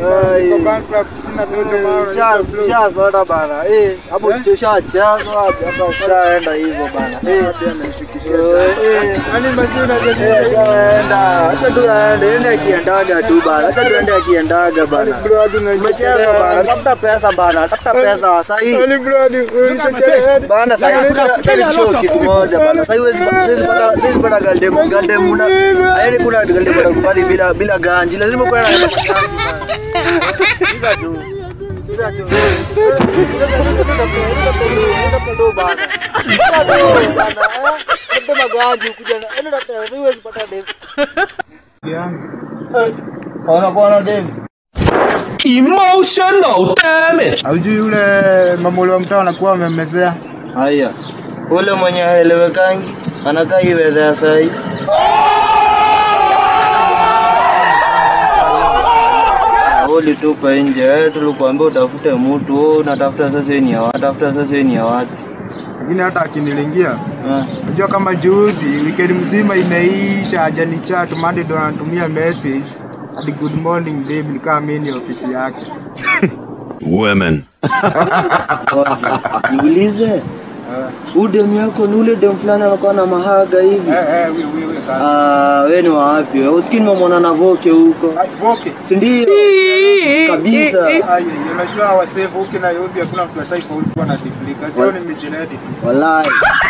Niko bankrupt, sina do ndio maana unajua bro. Shasota bana. Eh, hapo ushachezwa wapi? Hapa ushaenda hivyo bana. Eh. Hadi anaishukisha. Eh. Yaani basi unajua Eh, shaenda. Acha tu aende, ende akiendaga tu bana. Acha tu ende akiendaga bana. bro hadi unajua. Umecheza bana. Tafuta pesa bana. Tafuta pesa sasa hii. Yaani bro hadi unichochea. Bana sasa kuna show kitu moja bana. Sasa huwezi huwezi pata huwezi pata galdem galdem una. Yaani kuna galdem unakubali bila bila ganji. Lazima kuwe na ganji. Hizo tu. Hizo tu. Hizo bana. Ndio magwaji kuja na enda tata huwezi pata dem. Ona bwana dem. Emotional damage. Haujui yule mamolo wa mtaa anakuwa amemmezea. Haya. Ule mwenye haelewekangi anakaa iwedha ya sahi. Ulitupa nje, eh, tulikuambia utafute mtu, wewe unatafuta sasa ni ya watu, tafuta sasa ni ya watu. Lakini hata akinilingia Eh, Unajua kama juzi weekend mzima imeisha hajani chat Monday ndo anatumia message hadi good morning babe nikaa mimi ni ofisi yake. Women. kwanza niulize, huyu demu yako ni ule demu fulani anakuwa na mahaga hivi? Eh eh wewe wewe sasa. Ah, wewe ni wa wapi? wewe? Usikini nimemwona na Voke huko, Ai voke. si ndio? Kabisa. Ai unajua wasave huko na yobi hakuna mtu asaifa ulikuwa na duplica. Sio ni mijinedi tu. Wallahi.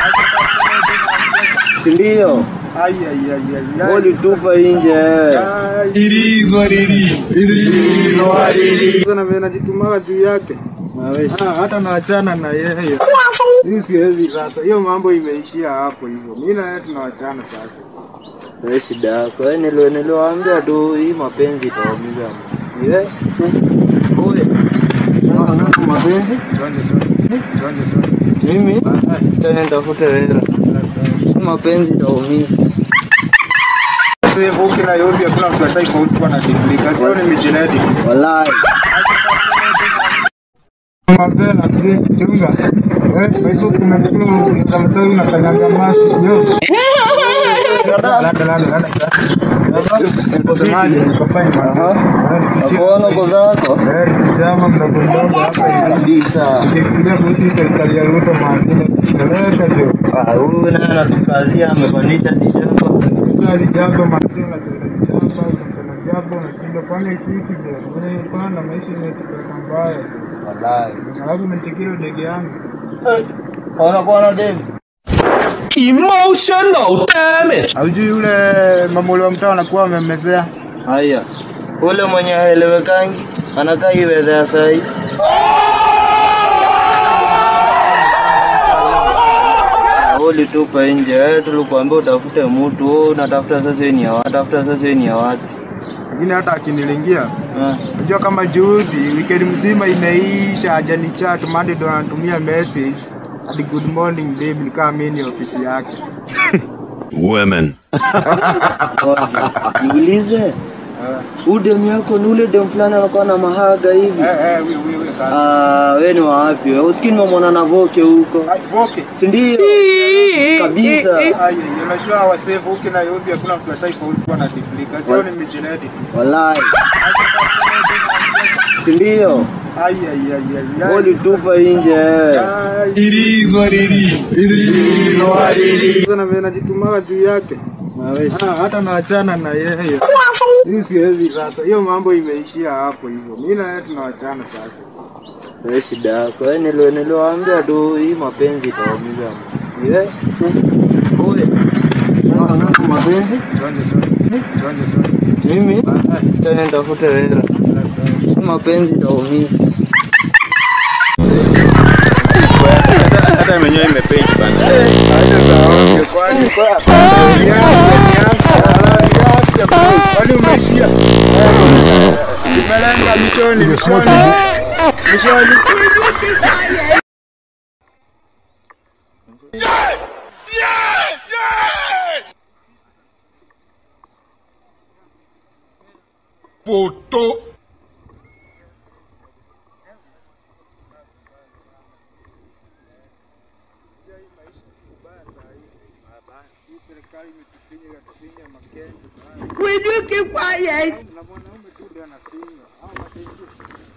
Si ndio? Ai ai ai ai. ai. Ulitupa nje wewe. Ai. It is what it is. Sasa na mimi najitumaga juu yake. Ah, hata naachana na yeye. Mimi siwezi sasa. Hiyo mambo imeishia hapo hivyo. Mimi na yeye tunawachana sasa. Wewe shida yako. Wewe nilo niliwaambia tu hii mapenzi itaumiza msikio. Eh? Oye. Sasa mapenzi? Twende twende. Twende twende. Mimi tena nitafute hela. Hii mapenzi itaumiza. Sasa huko na yobi hakuna mtu asaifa ulikuwa na duplica. Sio ni mijinedi tu. Wallahi. Mapela mzee chunga. Eh, kwa hivyo kuna kitu mtamtoi unakanyanga maji. Yo. Lada lada lada. Msemaji nikafanya mambo. Nakuona uko zako. Eh, kijana mdogo mdogo hapa hivi. Kabisa. Nikifikiria kuhusu serikali ya Ruto maadili kupeleka jo. Ah, huyu naye anatukazia amepandisha tishamba. Gari jambo maadili na jambo na jambo na sindo kwani hiki jo. Mimi pana maisha imetupeleka mbaya. Wallahi. Alafu nimetikira ndege yangu. Ona bwana dem. Emotional damage. Haujui yule mamolo wa mtaa anakuwa amemmezea. Haya. Ule mwenye haelewekangi anakaa iwedha ya sahi. Ulitupa nje, eh, tulikuambia utafute mtu, wewe unatafuta sasa ni ya watu, tafuta sasa ni ya watu. Lakini hata akinilingia Eh, Unajua kama juzi weekend mzima imeisha hajani chat Monday ndo anatumia message hadi good morning babe nikaa mimi ni ofisi yake. Women. kwanza niulize, huyu demu yako ni ule demu fulani anakuwa na mahaga hivi? Eh eh wewe wewe sasa. Ah, wewe ni wa wapi? wewe? Usikini nimemwona na Voke huko, Ai voke. si ndio? Kabisa. Ai unajua wasave huko na yobi hakuna mtu asaifa ulikuwa na duplica. Sio ni mijinedi tu. Wallahi. Si ndio? Ai ai ai ai. ai. Ulitupa nje wewe. Ai. It is what it is. Sasa na mimi najitumaga juu yake. Ah, hata naachana na yeye. Mimi siwezi sasa. Hiyo mambo imeishia hapo hivyo. Mimi na yeye tunawachana sasa. Wewe shida yako. Wewe nilo niliwaambia tu hii mapenzi itaumiza msikio. Eh? Oye. Sasa mapenzi? Twende twende. Twende twende. Mimi tena nitafute hela. Hii mapenzi itaumiza. hata mwenyewe imepage bana. Acha sawa, kwani kwani umeishia? Imelenga mishoni, mishoni, mishoni. Will you keep quiet? Na mwanaume tu ndiye anafinya. Hao watu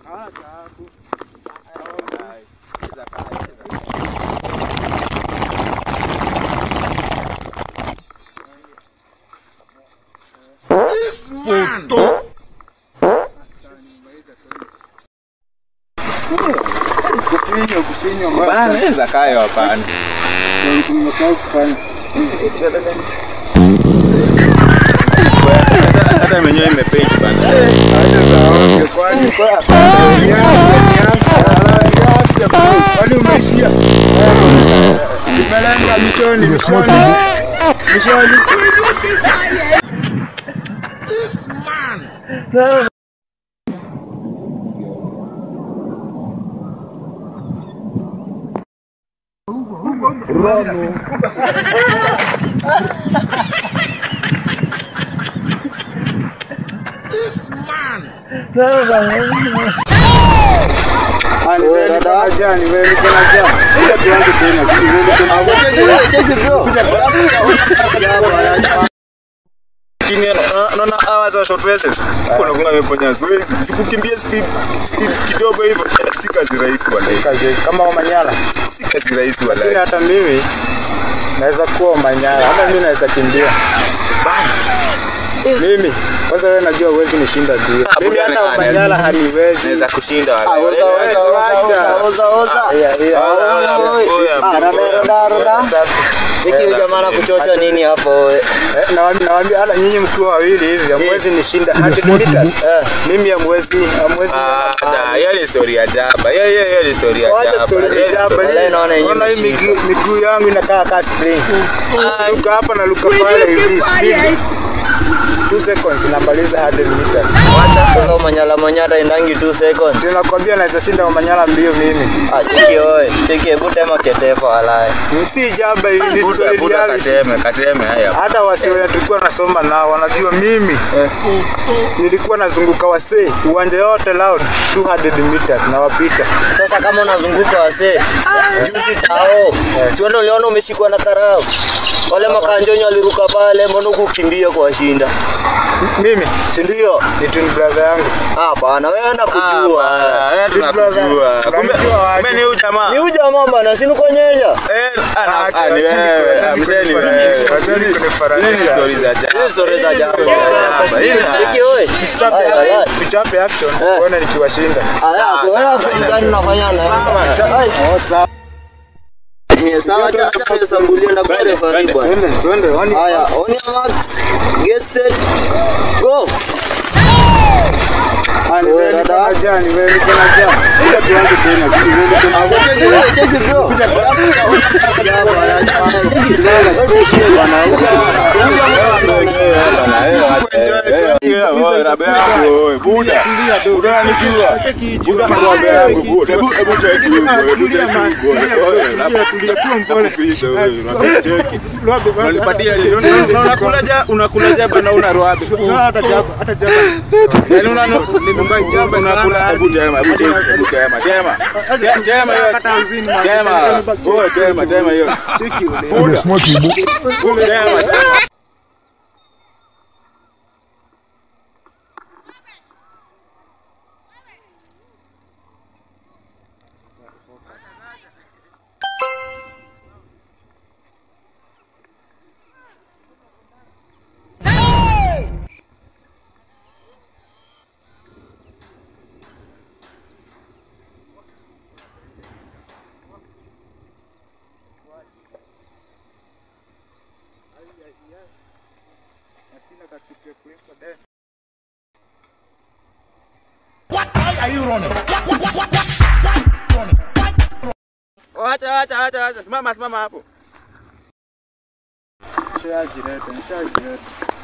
Kufinywa, kufinywa mbaya. Bana, Zakayo hapana. Nimesahau kufanya. Hata- Hata mwenyewe imepage bana. Acha zaoge, kwani kwa- Nyasi, nyasi, nyasi, kwani umeishia? Nimelenga mishoni, mishoni. Mishoni. Ah, ni wewe, niko na njaa, ni wewe, niko na njaa. Kuja tuanze tena, ni wewe, niko na Lakini unaona- unaona hawa wazee wa short races, kuna kuna amefanya zoezi. Kukimbia speed speed kidogo hivyo si kazi rahisi wala. kazi kama Omanyala. Si kazi rahisi Lakini wala. hata mimi naweza kuwa Omanyala, hata mimi naweza kimbia. Mimi kwanza, wewe najua huwezi nishinda mbio. Mimi hata Omanyala haniwezi. Naweza kushinda wala. Oza, oza, oza, oza, oza, oza. Yeah, yeah. Oi, oi, oi. Ah, roda, roda, roda. Hiki huyu jamaa anakuchocha nini hapo we? Eh, nawaambia nawaambia hata nyinyi mkiwa wawili hivi hamwezi nishinda 100 meters. Eh, mimi hamwezi hamwezi. Ah, hata hiyo ni story ya jaba. Hiyo hiyo hiyo ni story ya Wacha jaba. story Hiyo za ni jaba. story- Wala naona yenyewe Ona hii imeshika. miguu miguu yangu inakaa kama spring. Luka hapa na luka pale hivi speed. 2 seconds namaliza 100 meters. Wacha sasa manyala manyata indangi 2 seconds. Ninakwambia naweza shinda Omanyala mbio mimi. Ah, cheki oe. Cheki hebu tema ketefa walai. Si jaba hivi ni Buda story buda reality. kateme kateme haya. Hata wasee wenye tulikuwa nasoma nao wanajua mimi nilikuwa nazunguka wasee uwanja yote loud 200 meters na wapita. Sasa kama unazunguka wasee, juzi tao. Tuende uliona umeshikwa na karau. Wale makanjonyo waliruka pale, mbona kukimbia kuwashinda? Mimi Si ndio? ni twin brother yangu. Hapana, wewe nakujua. Ah, wewe tunakujua. Kumbe kumbe ni huyu jamaa. Ni huyu jamaa bana, si nikuonyesha. Eh, ah, Acha, ah, ni acheni wewe. kuni- Ah, acheni mzee ni kunifananisha, wewe. acheni kunifananisha. Hizi ni story za jaba. Hizi story za jaba. Hizi ni jaba. Hii ni- Cheki oe. Tuchape Ay, ay, ay. tuchape action uone nikiwashinda. Aya, wewe fulani unafanya na. Ai, Ni sawa acha acha nisambulie na kwa referee bwana. Twende twende wani Haya, on your marks. Get set. Go. Ah, ni wewe niko na njaa, ni wewe niko na njaa. Kuja tuanze tena. Ni wewe niko na njaa. Cheki wewe, cheki bro. unakula jaba na una roabe Hata jaba, hata jaba. Yaani una nimembai jaba unakula hebu tema hebu tema hebu tema tema Te- tema hiyo Hata hamsini, man. tema oh tema tema hiyo Ule smoky bu. tema tema Acha acha acha acha simama simama hapo Nishajileta, nishajileta.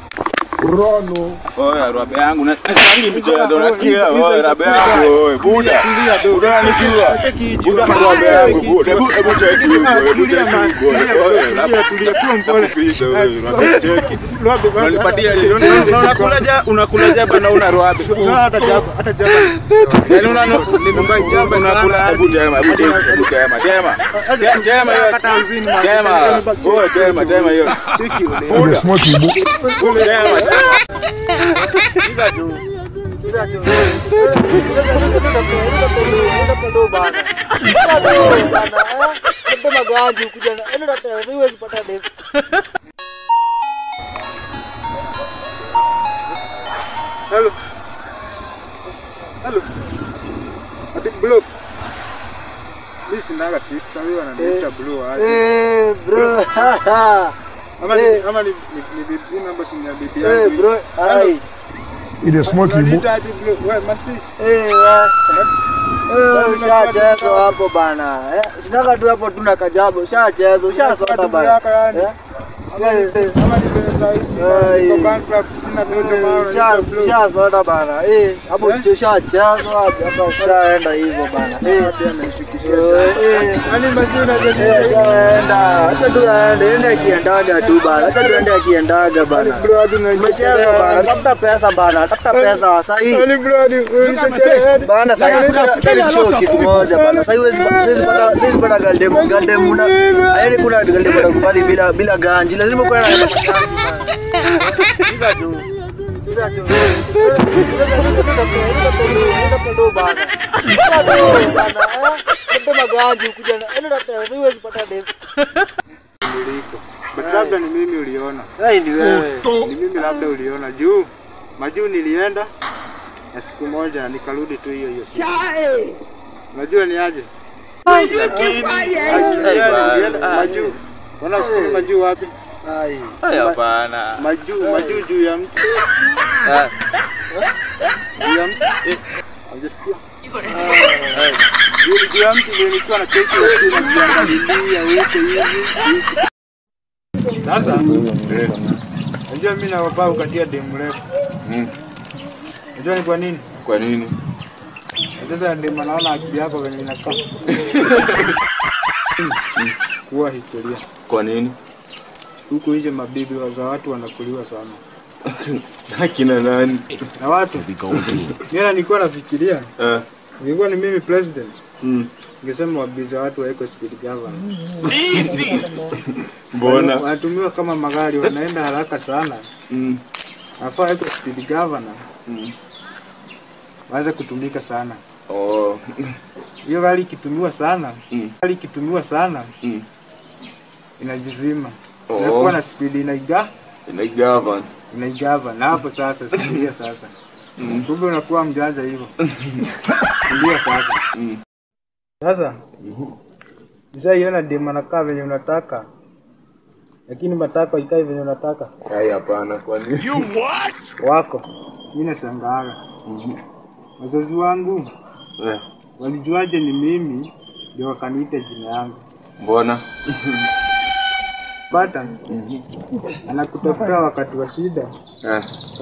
Oya rabe yangu na tangi mjea ndo nasikia oya rabe yangu oya buda Tulia do. buda nikijua Cheki buda jua. rabe yangu buda hebu hebu cheki hebu Tulia, man. cheki Tulia, oya tulia, tulia, kuwa mpole. cheki Roabe, roabe. unanipatia unakula ja unakula jaba na una roabe Hata jaba, hata jaba. Yaani una nimembai jaba unakula hebu tema hebu tema hebu tema tema Te- tema hiyo Hata hamsini, man. tema oya tema tema hiyo Ule smoky bu. tema Cheza tu. Cheza tu. Leta ndo bana. Leta ndo bana. Eh? Leta maganji ukuja na. Enda leta, huwezi pata dem. Hello. Hello. Ati blue. Mimi sinaga sister wewe ananiita blue aje. Eh, bro. Ama ni eh. ama ni ni ni bibi namba si ni ya bibi Eh, yangu. bro. Ai. Ile smoke ibu. Unaniita ati blue. Wewe masi. Eh, wa. Eh, ushachezwa hapo bana. Eh, sinaga tu hapo tuna kajabu. Ushachezwa, ushasota bana. Eh? Eh, eh. Ama ni pesa hizi. Ai. Niko bankrupt sina pesa maana. Ushasota bana. Eh, hapo ushachezwa hapa ushaenda hivyo bana. Eh. Eh, eh. Yaani masi Eh, unajua ushaenda. Acha tu aende, ende akiendaga tu bana. Acha tu ende akiendaga bana. bro hadi na Umecheza bana. Tafuta pesa bana. Tafuta pesa sahi. Yaani bro hadi unichekea. Bana sasa kuna show kitu moja bana. Sasa huwezi siwezi pata siwezi pata galdem galdem una. Yaani kuna galdem bado kubali bila bila ganji. Lazima kuwe na ganji bana. Hizo tu. Hizo tu. Ndo bana. Ndo bana. Ndo maganji ukuja na. Enda leta, huwezi pata dem. Niliko. But labda ni mimi uliona. Ai ni wewe. Ni mimi labda uliona juu. Majuu nilienda na siku moja nikarudi tu hiyo hiyo siku. Unajua ni aje? Nilienda majuu. Unafikiri majuu wapi? Ai. Hapana. Majuu, majuu juu ya mti. Juu ya mti. Eh, Hujasikia? Juu juu ya mti ndio nilikuwa na cheki ya simu najiangalilia huko hivi. Sasa unajua mimi na baba ukatia demu refu. Mm. Unajua ni kwa nini? Kwa nini? Na Sasa ndio maana naona akili yako venye inakaa. Kuwa historia. Kwa nini? Huku nje mabibi wa- za watu wanakuliwa sana. Akina nani? Na watu. Mimi nilikuwa nafikiria Eh. Ingekuwa ni mimi president, Mm. ningesema wabiza watu waeko speed governor. Mbona? Wanatumiwa kama magari, wanaenda haraka sana. Mm. Nafaa waeko speed governor, Mm. waanze kutumika sana. Oh. Hiyo gari ikitumiwa sana, Mm. gari ikitumiwa sana Mm. inajizima. Oh. Inakuwa na speed inaiga Inaigavan. inaigava na hapo sasa sikia sasa. Kumbe unakuwa mjanja hivyo. Ndio sasa. Mm. Sasa Nishaiona demu anakaa venye unataka, lakini matako ikai venye unataka Hai, hapana. Kwa nini? wako. Mimi nashangaa wazazi wangu Eh. walijuaje ni mimi ndio wakaniita jina yangu. Mbona? Pata anakutafuta wakati wa shida. Eh.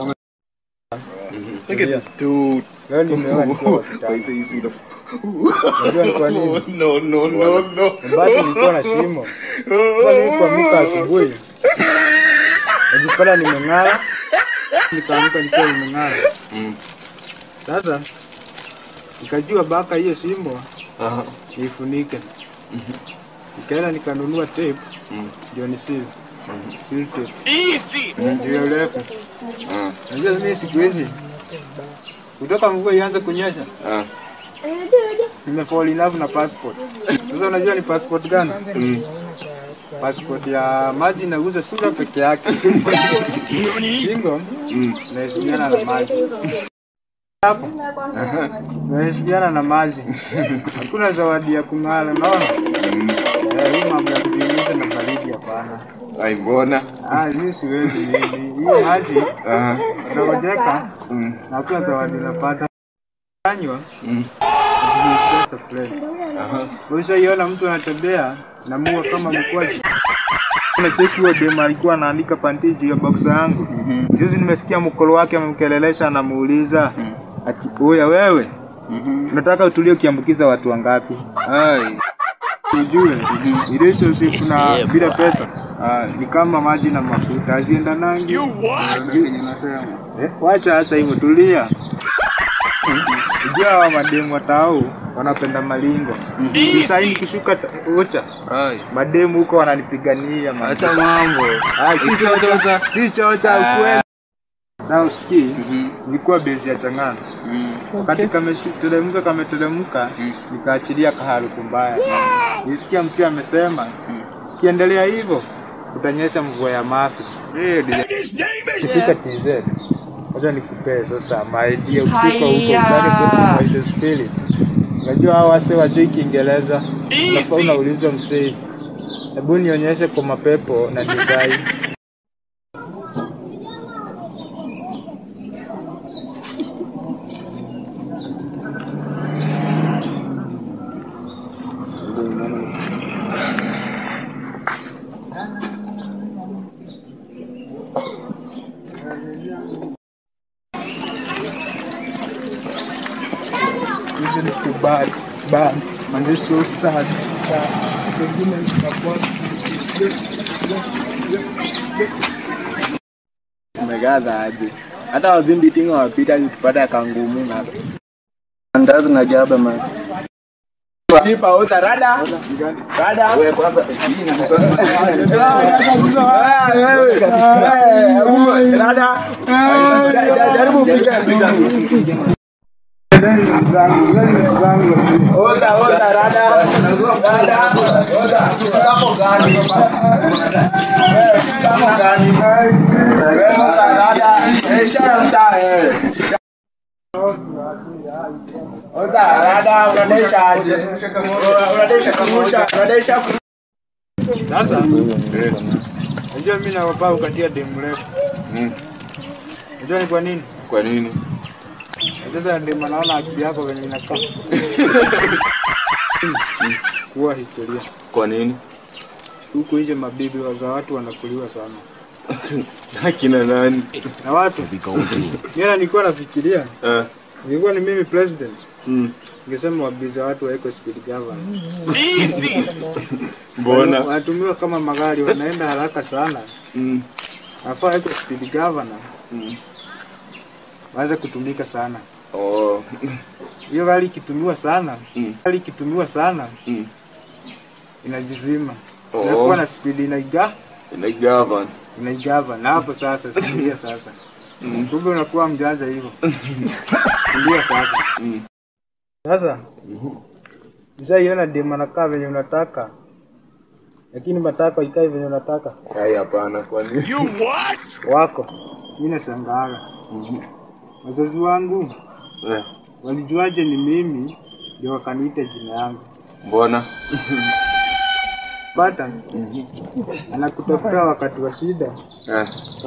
Look at this dude. Leo nimeoa nikiwa wa kitambo. Unajua ni kwa nini? No, no, no, no. Basi nilikuwa na shimo. Sasa nilipoamka asubuhi najipata nimeng'ara, nikaamka nikiwa nimeng'ara. Mm. Sasa nikajua baka hiyo shimo Aha. niifunike. Nikaenda nikanunua tape Mm. ndio ni seal. Seal tape. Ndio ya urefu. Ah. Unajua mimi siku hizi kutoka mvua ianze kunyesha Ah. nimefall in love na passport. Sasa unajua ni passport gani? Mm. Passport ya maji nauza sura peke yake. Shingo Mm. naheshimiana na maji. Hapo naheshimiana na maji. Hakuna zawadi ya kung'ara, unaona? Eh, Hii mambo ya kujiuliza na baridi hapana. Ai, mbona? Ah, mimi siwezi hivi. Hiyo maji Aha. unangojeka Mm. na hakuna zawadi unapata. Kanywa Mm. it is just a friend. Ushaiona mtu anatembea na mua kama mkwaji. Nacheki huo dem alikuwa anaandika panti juu ya boxa yangu. Juzi nimesikia mkolo wake amemkelelesha anamuuliza ati oya wewe unataka utulie ukiambukiza watu wangapi? Ai. Ujue relationship na bila pesa ni kama maji na mafuta haziendanangi. Eh, wacha hata hivyo, tulia. Ujua hawa mademu watao wanapenda malingo. Sasa hii nikishuka ta- ucha Ai. mademu huko wananipigania man. Acha mambo. Ah, si chocha, si chocha ukweli. Na usikii, nilikuwa base ya Chang'ana. Mm. Wakati kameteremka kameteremka, nikaachilia kaharufu mbaya. Nisikia msi amesema kiendelea hivyo utanyesha mvua ya mafi. Eh, Kishika TZ. Wacha nikupee sasa maidia usiku huko utake kwa the spirit. Unajua hao wase wajui Kiingereza. Unafaa unauliza msee. Hebu nionyeshe kwa mapepo na divai. This is too bad, bad, and this so sad. sad. Pengine nitakuwa Umegaza aje? Hata wazimbi tinga wapita kupata kangumu na Andazi na jaba man. Lipa oza rada. Rada. Wewe kwanza Rada. Jaribu piga piga. Oza oza rada. Rada. Oza. Kamo gani? Kamo gani? Wewe oza rada. Eh shara mta eh. Oza rada unadesha aje? Unadesha kumusha, unadesha ku- Sasa unajua mimi nawapaa ukatia demu refu. Unajua ni kwa nini? Kwa nini? Sasa ndio maana naona akili yako venye inakaa. Kuwa historia. Kwa nini? Huku nje mabibi wa za watu wanakuliwa sana. Akina nani? Na watu. Mimi nilikuwa nafikiria Eh. nilikuwa ni mimi president. Mm. Ningesema wabibi za watu waeko speed governor. Mbona? Wanatumiwa kama magari wanaenda haraka sana. Mm. Nafaa waeko speed governor. Mm. Waanze kutumika sana. Oh. Hiyo gari ikitumiwa sana, Mm. gari ikitumiwa sana Mm. inajizima. Oh. Inakuwa na speed inaiga Inaigavan. inaigava na hapo sasa sikia sasa. Kumbe unakuwa mjanja hivyo. Ndio sasa. Sasa Mshaiona demu anakaa venye unataka, lakini matako ikae venye unataka Hai hapana kwa nini? wako. Mimi nashangaa wazazi wangu Eh. walijuaje ni mimi ndio wakaniita jina yangu. Mbona? Pata anakutafuta wakati wa shida. Eh.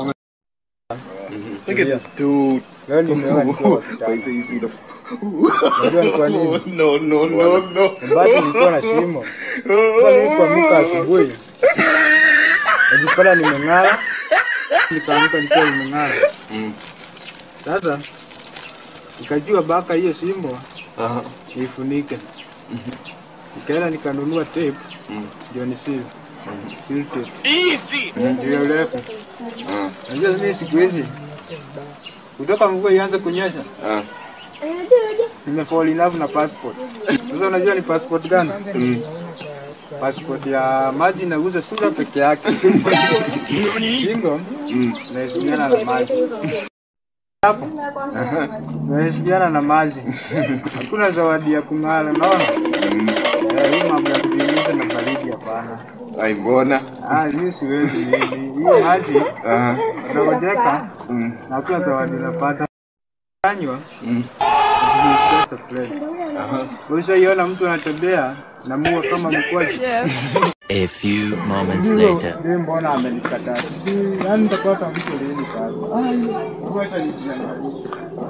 Look at this dude. Leo nimeoa nikiwa wa kitambo. Wait till you see the. Unajua ni kwa nini? No, no, no, no. Basi nilikuwa na shimo. Sasa nilipoamka asubuhi najipata nimeng'ara, nikaamka nikiwa nimeng'ara. Mm. Sasa nikajua baka hiyo shimo Aha. niifunike. Nikaenda nikanunua tape ndio ni seal. Seal tape. Ndio urefu. Unajua mimi siku hizi kutoka mvua ianze kunyesha Ah. nimefall in love na passport. Sasa unajua ni passport gani? Passport ya maji nauza sura peke yake. Shingo naheshimiana na maji. Hapo naheshimiana na maji. Hakuna zawadi ya kung'ara, unaona? Eh, Hii mambo ya kujiuliza na baridi hapana. Ai mbona? Ah, mimi siwezi hivi. Hiyo maji Aha. unangojeka Mm. na hakuna zawadi unapata. Kanywa Mm. just a friend. Ushaiona mtu anatembea na mua kama mkwaji. A few moments later. Ndiye mbona amenikataa? Yaani nitapata mtu lini sasa? Ai, ngoja nijiangalie.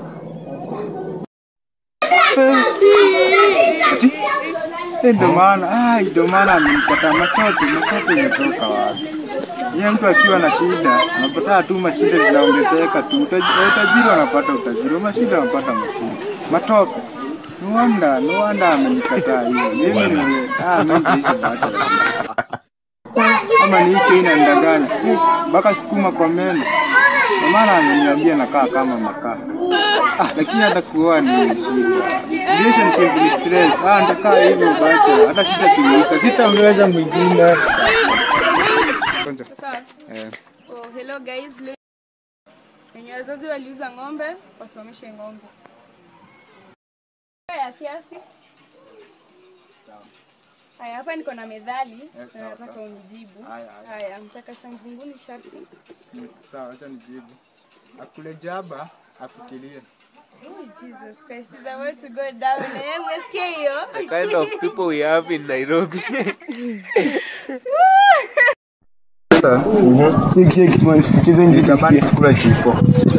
Eh, Ndio maana, ah, ndio maana amenikataa. Matoto, matoto imetoka wapi? Yeye mtu akiwa na shida, anapata tu mashida zinaongezeka tu. Utaji- Utajiri wanapata utajiri, mashida wanapata mashida. Matope. No wonder, no wonder amenikataa hiyo. Mimi ni ah, mimi nitaishi bachelor. Ama ni hicho inanidanganya. Mpaka sukuma kwa meno. Kwa maana ameniambia nakaa kama makaa. Ah, lakini hata kuoa ni shida. Relationship ni stress. Ah, nitakaa hivyo bachelor. Hata sitasuluhisha. Sitamweza mwingine. Kwanza. Eh. Oh, hello guys. Leo wenye wazazi waliuza ng'ombe wasomeshe ng'ombe. ya kiasi. Haya, hapa niko na methali Yes, na sawa, nataka sawa. unijibu. Haya, haya. Haya, mchaka cha mvunguni sharti. Mm, Sawa, acha nijibu. Akule jaba afikirie. Oh, Jesus Christ, is about to go down. Eh, umesikia hiyo? kind of people we have in Nairobi. Sasa nitamani kula chipo.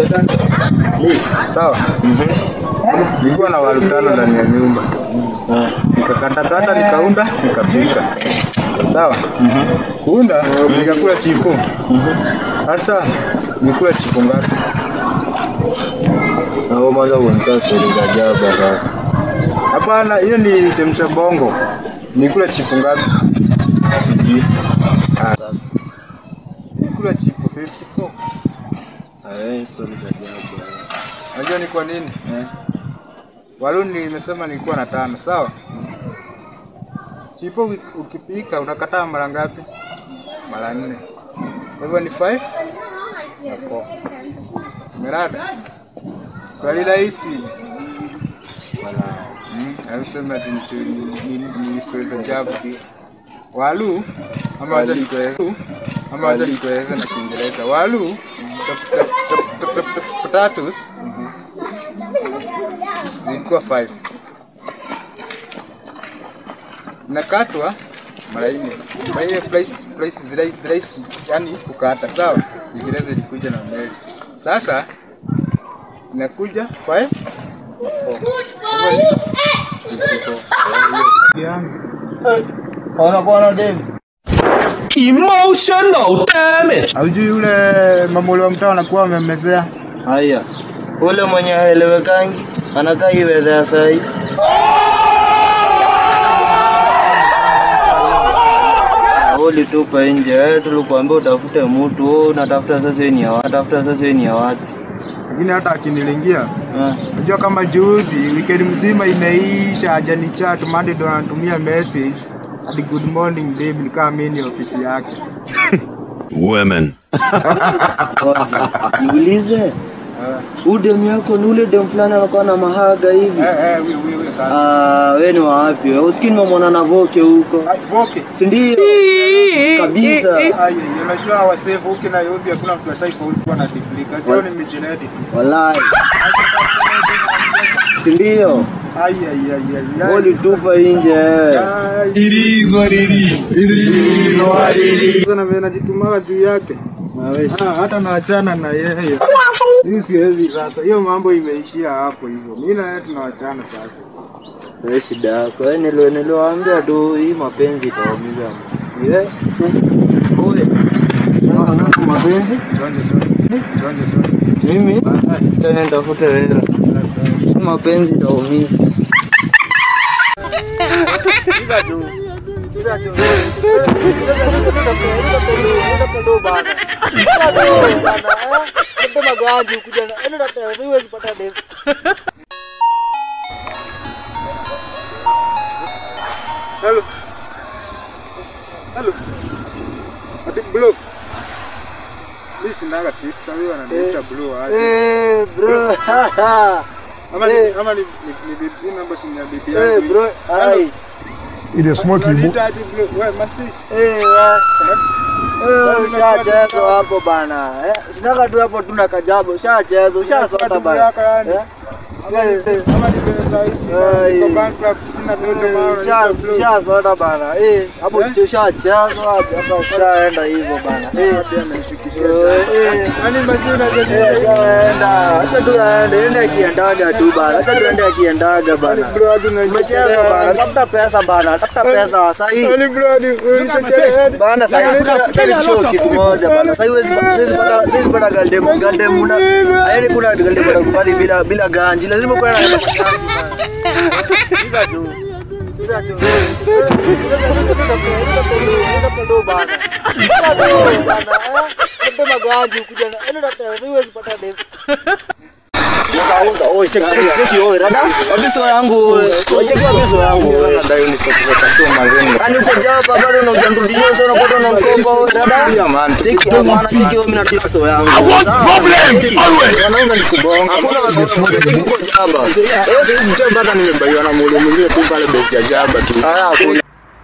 Sawa. Nilikuwa na waru tano ndani ya nyumba. Nikakatakata, nikaunda, nikapika. Sawa. Kuunda nikakula chipo. Sasa nikula chipo ngapi? Na wewe mwanzo unatoa stori za jaba sasa. Hapana, hiyo ni chemsha bongo. Nikula chipo ngapi? Sijui. Ah, sasa. Nikula chipo 54. Haya stori za jaba. Unajua ni kwa nini? Waluni nimesema nilikuwa na tano, sawa? Chipo uki- ukipika unakataa mara ngapi? Mara nne. Kwa hivyo ni 5 na 4. Merada. Swali rahisi. Wala. Mm, hausema ati ni tu- ni- ni- ni story za ajabu. Walu ama wacha nikueleze ama wacha nikueleze na Kiingereza. Walu tap- tap- tap- tap- tap- tap- potatoes zilikuwa 5 nakatwa mara nne kwa hiyo price price vira- rahisi yani kukata sawa Kiingereza ilikuja na mbele sasa inakuja 5 Wanakuwa na dem. Emotional damage. Haujui yule mamolo wa mtaa anakuwa amemmezea Haya. Ule mwenye haelewekangi anakaa hii weather ya saa hii. Ah, Ulitupa nje, eh, tulikuambia utafute mtu, wewe unatafuta sasa yeye ni ya watu, tafuta sasa yeye ni ya watu. lakini hata akinilingia Ah, Unajua kama juzi weekend mzima imeisha hajani chat Monday ndo anatumia message hadi good morning babe nikaa mimi ni ofisi yake. Women. Kwanza niulize, huyu demu yako ni ule demu fulani anakuwa na mahaga hivi? Eh eh wewe wewe sasa. Ah, wewe ni wa wapi? wewe? Usikii nimemwona na Voke huko, Ai voke. si ndio? Kabisa. Ai unajua wasee voke na yote hakuna mtu ashaifaulu kuwa na degree. Kazi yao ni mijinedi tu. Wallahi. Si ndio? Ai ai ai ai. Wewe ulitupa nje. eh. Ai. It is what it is. It is what it is. Sasa na mimi najitumaga juu yake. Ah, hata naachana na yeye. Hii siwezi sasa. Hiyo mambo imeishia hapo hivyo. Mimi na yeye tunawachana sasa. Wewe shida yako. Wewe nilo niliwaambia tu hii mapenzi itaumiza msikie. Oye. Sasa mapenzi? Twende twende. Twende twende. Mimi tena nitafute hela. Hii mapenzi itaumiza. Iza tu. Iza tu. Hello. Hello. Ati blue. Mimi sinaga sister huyo ananiita blue aje. Eh, bro. Ama ni eh. ama ni ni ni bibi namba si ni ya bibi Eh, yangu. bro. Ai. Ile smoke ibu. Unaniita aje blue? Wewe masi. Eh, wa- Eh, ushachezwa hapo bana. Eh, sinaka tu hapo tuna kajabu. Ushachezwa, ushasota bana. Eh? Eh, eh. Ama ni pesa hizi. Ai. Niko bankrupt sina dodo maana unaniita blue. Ushasota bana. Eh, hapo ushachezwa hapo hapa ushaenda hivyo bana. Eh. Hadi amenishukishia. Eh, eh. Yaani masi Eh, unajua shaenda. Acha tu aende, ende akiendaga tu bana. Acha tu ende akiendaga bana. bro hadi Umecheza bana. Tafuta pesa bana. Tafuta pesa sahi. Yaani bro hadi unichekea. Bana sasa acha show kitu moja bana. Sasa hiwezi siwezi pata siwezi pata galdem galdem una yaani kuna galdem atakubali bila bila ganji. Lazima kuwe na ganji bana. Hizo tu. Hizo tu. Hizo bana. Hizo bana. Ndio maganji kuja na. Yaani huwezi pata dem. Sasa oi check check check oi rada. Wabiso yangu oi. Oi check wabiso yangu oi. Nadai nikutoka sio mazengo. Ani uko japa bado na ujamrudisha sio unapata na mkopo oi rada. Yeah, man. Check maana check oi mimi natia so yangu. I want problem always. Wanaona nikubonga. Hakuna uko jaba. Eh, sisi mchana hata nimebaiwa na mule mwingine tu pale base ya jaba tu. Haya hakuna.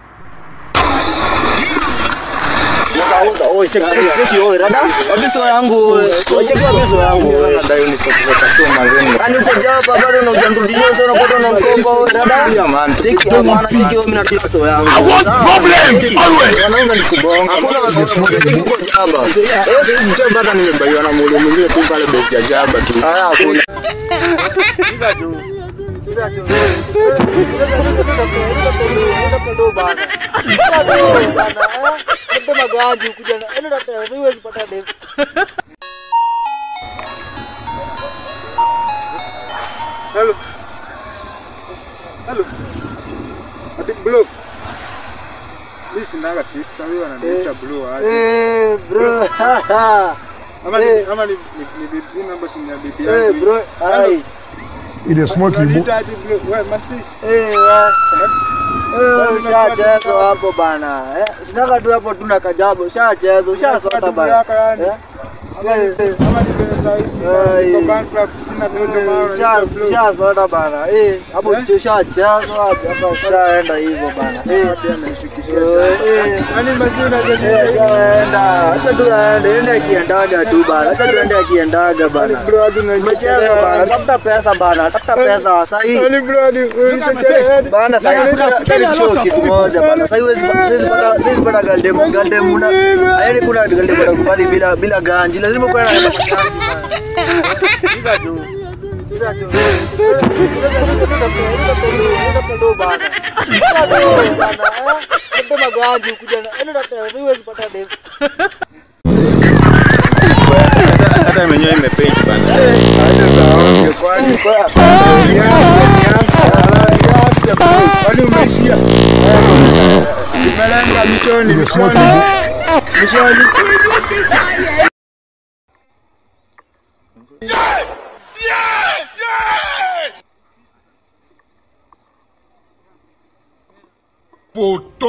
Sauza oi check check check oi rada. Wabiso yangu oi. Oi check wabiso yangu oi. Nadai nikutoka sio mazengo. Ani uko japa bado na ujamrudisha sio unapata na mkopo oi rada. Yeah, man. Check maana check oi mimi natia so yangu. I want problem always. Wanaona nikubonga. Hakuna uko jaba. Eh, sisi mchana hata nimebaiwa na mule mwingine tu pale base ya jaba tu. Haya hakuna. Iza tu. Iza tu. Hello. Hello. Ati blue. Mimi sinaga sister wewe ananiita blue aje. Eh bro. Ama ni eh. ama ni ni ni bibi namba si ya bibi Eh yangu. bro. Ai. It is smoky boy. Unaniita aje blue? Wewe masi. Eh wa. Eh ushachezo hapo bana. Eh sinaga tu hapo tuna kajabu. Ushachezo, ushasota bana. Eh. Eh. Ama ni pesa hizi. Ai. Kwa bankrupt sina ndio maana unaniita blue. Ushasota bana. Eh hapo ushachezo hapo hapa ushaenda hivyo bana. Eh. Pia ananishukisha. Eh, eh. Yaani masi Eh, unajua shaenda. Acha tu aende, ende akiendaga tu bana. Acha tu ende akiendaga bana. bro hadi Umecheza bana, tafuta pesa bana, tafuta pesa sahi. Yaani bro hadi unichekea. Bana sahi kuna show kitu moja bana. Sahi huwezi huwezi pata huwezi pata galdem galdem una. Yaani kuna galdem atakubali bila bila ganji. Lazima kuwe na ganji bana. Iza tu. Iza tu. Hata mwenyewe imepage bana. Acha sawa kwani. Kwani umeishia? Nimelenga mishoni, It is smoky mishoni, boy. mishoni. Photo.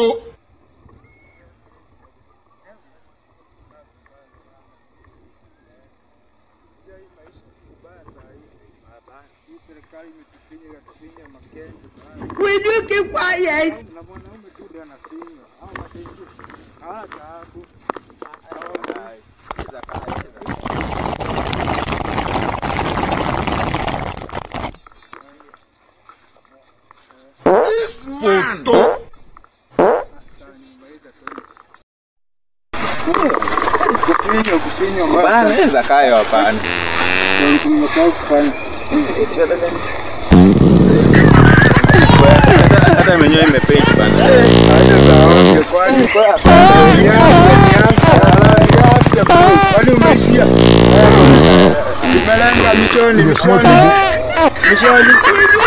Will you keep quiet? Na mwanaume tu ndio anafinywa. Hao mataifa hawana taabu. Photo. Kufinywa, kufinywa Bana mbaya. naweza kayo hapana. Tumesahau kufanya. Hata mwenyewe imepage bana. Acha sawa kwani. Kwani umeishia? Nimelenga mishoni, It is smoky mishoni, boy. mishoni.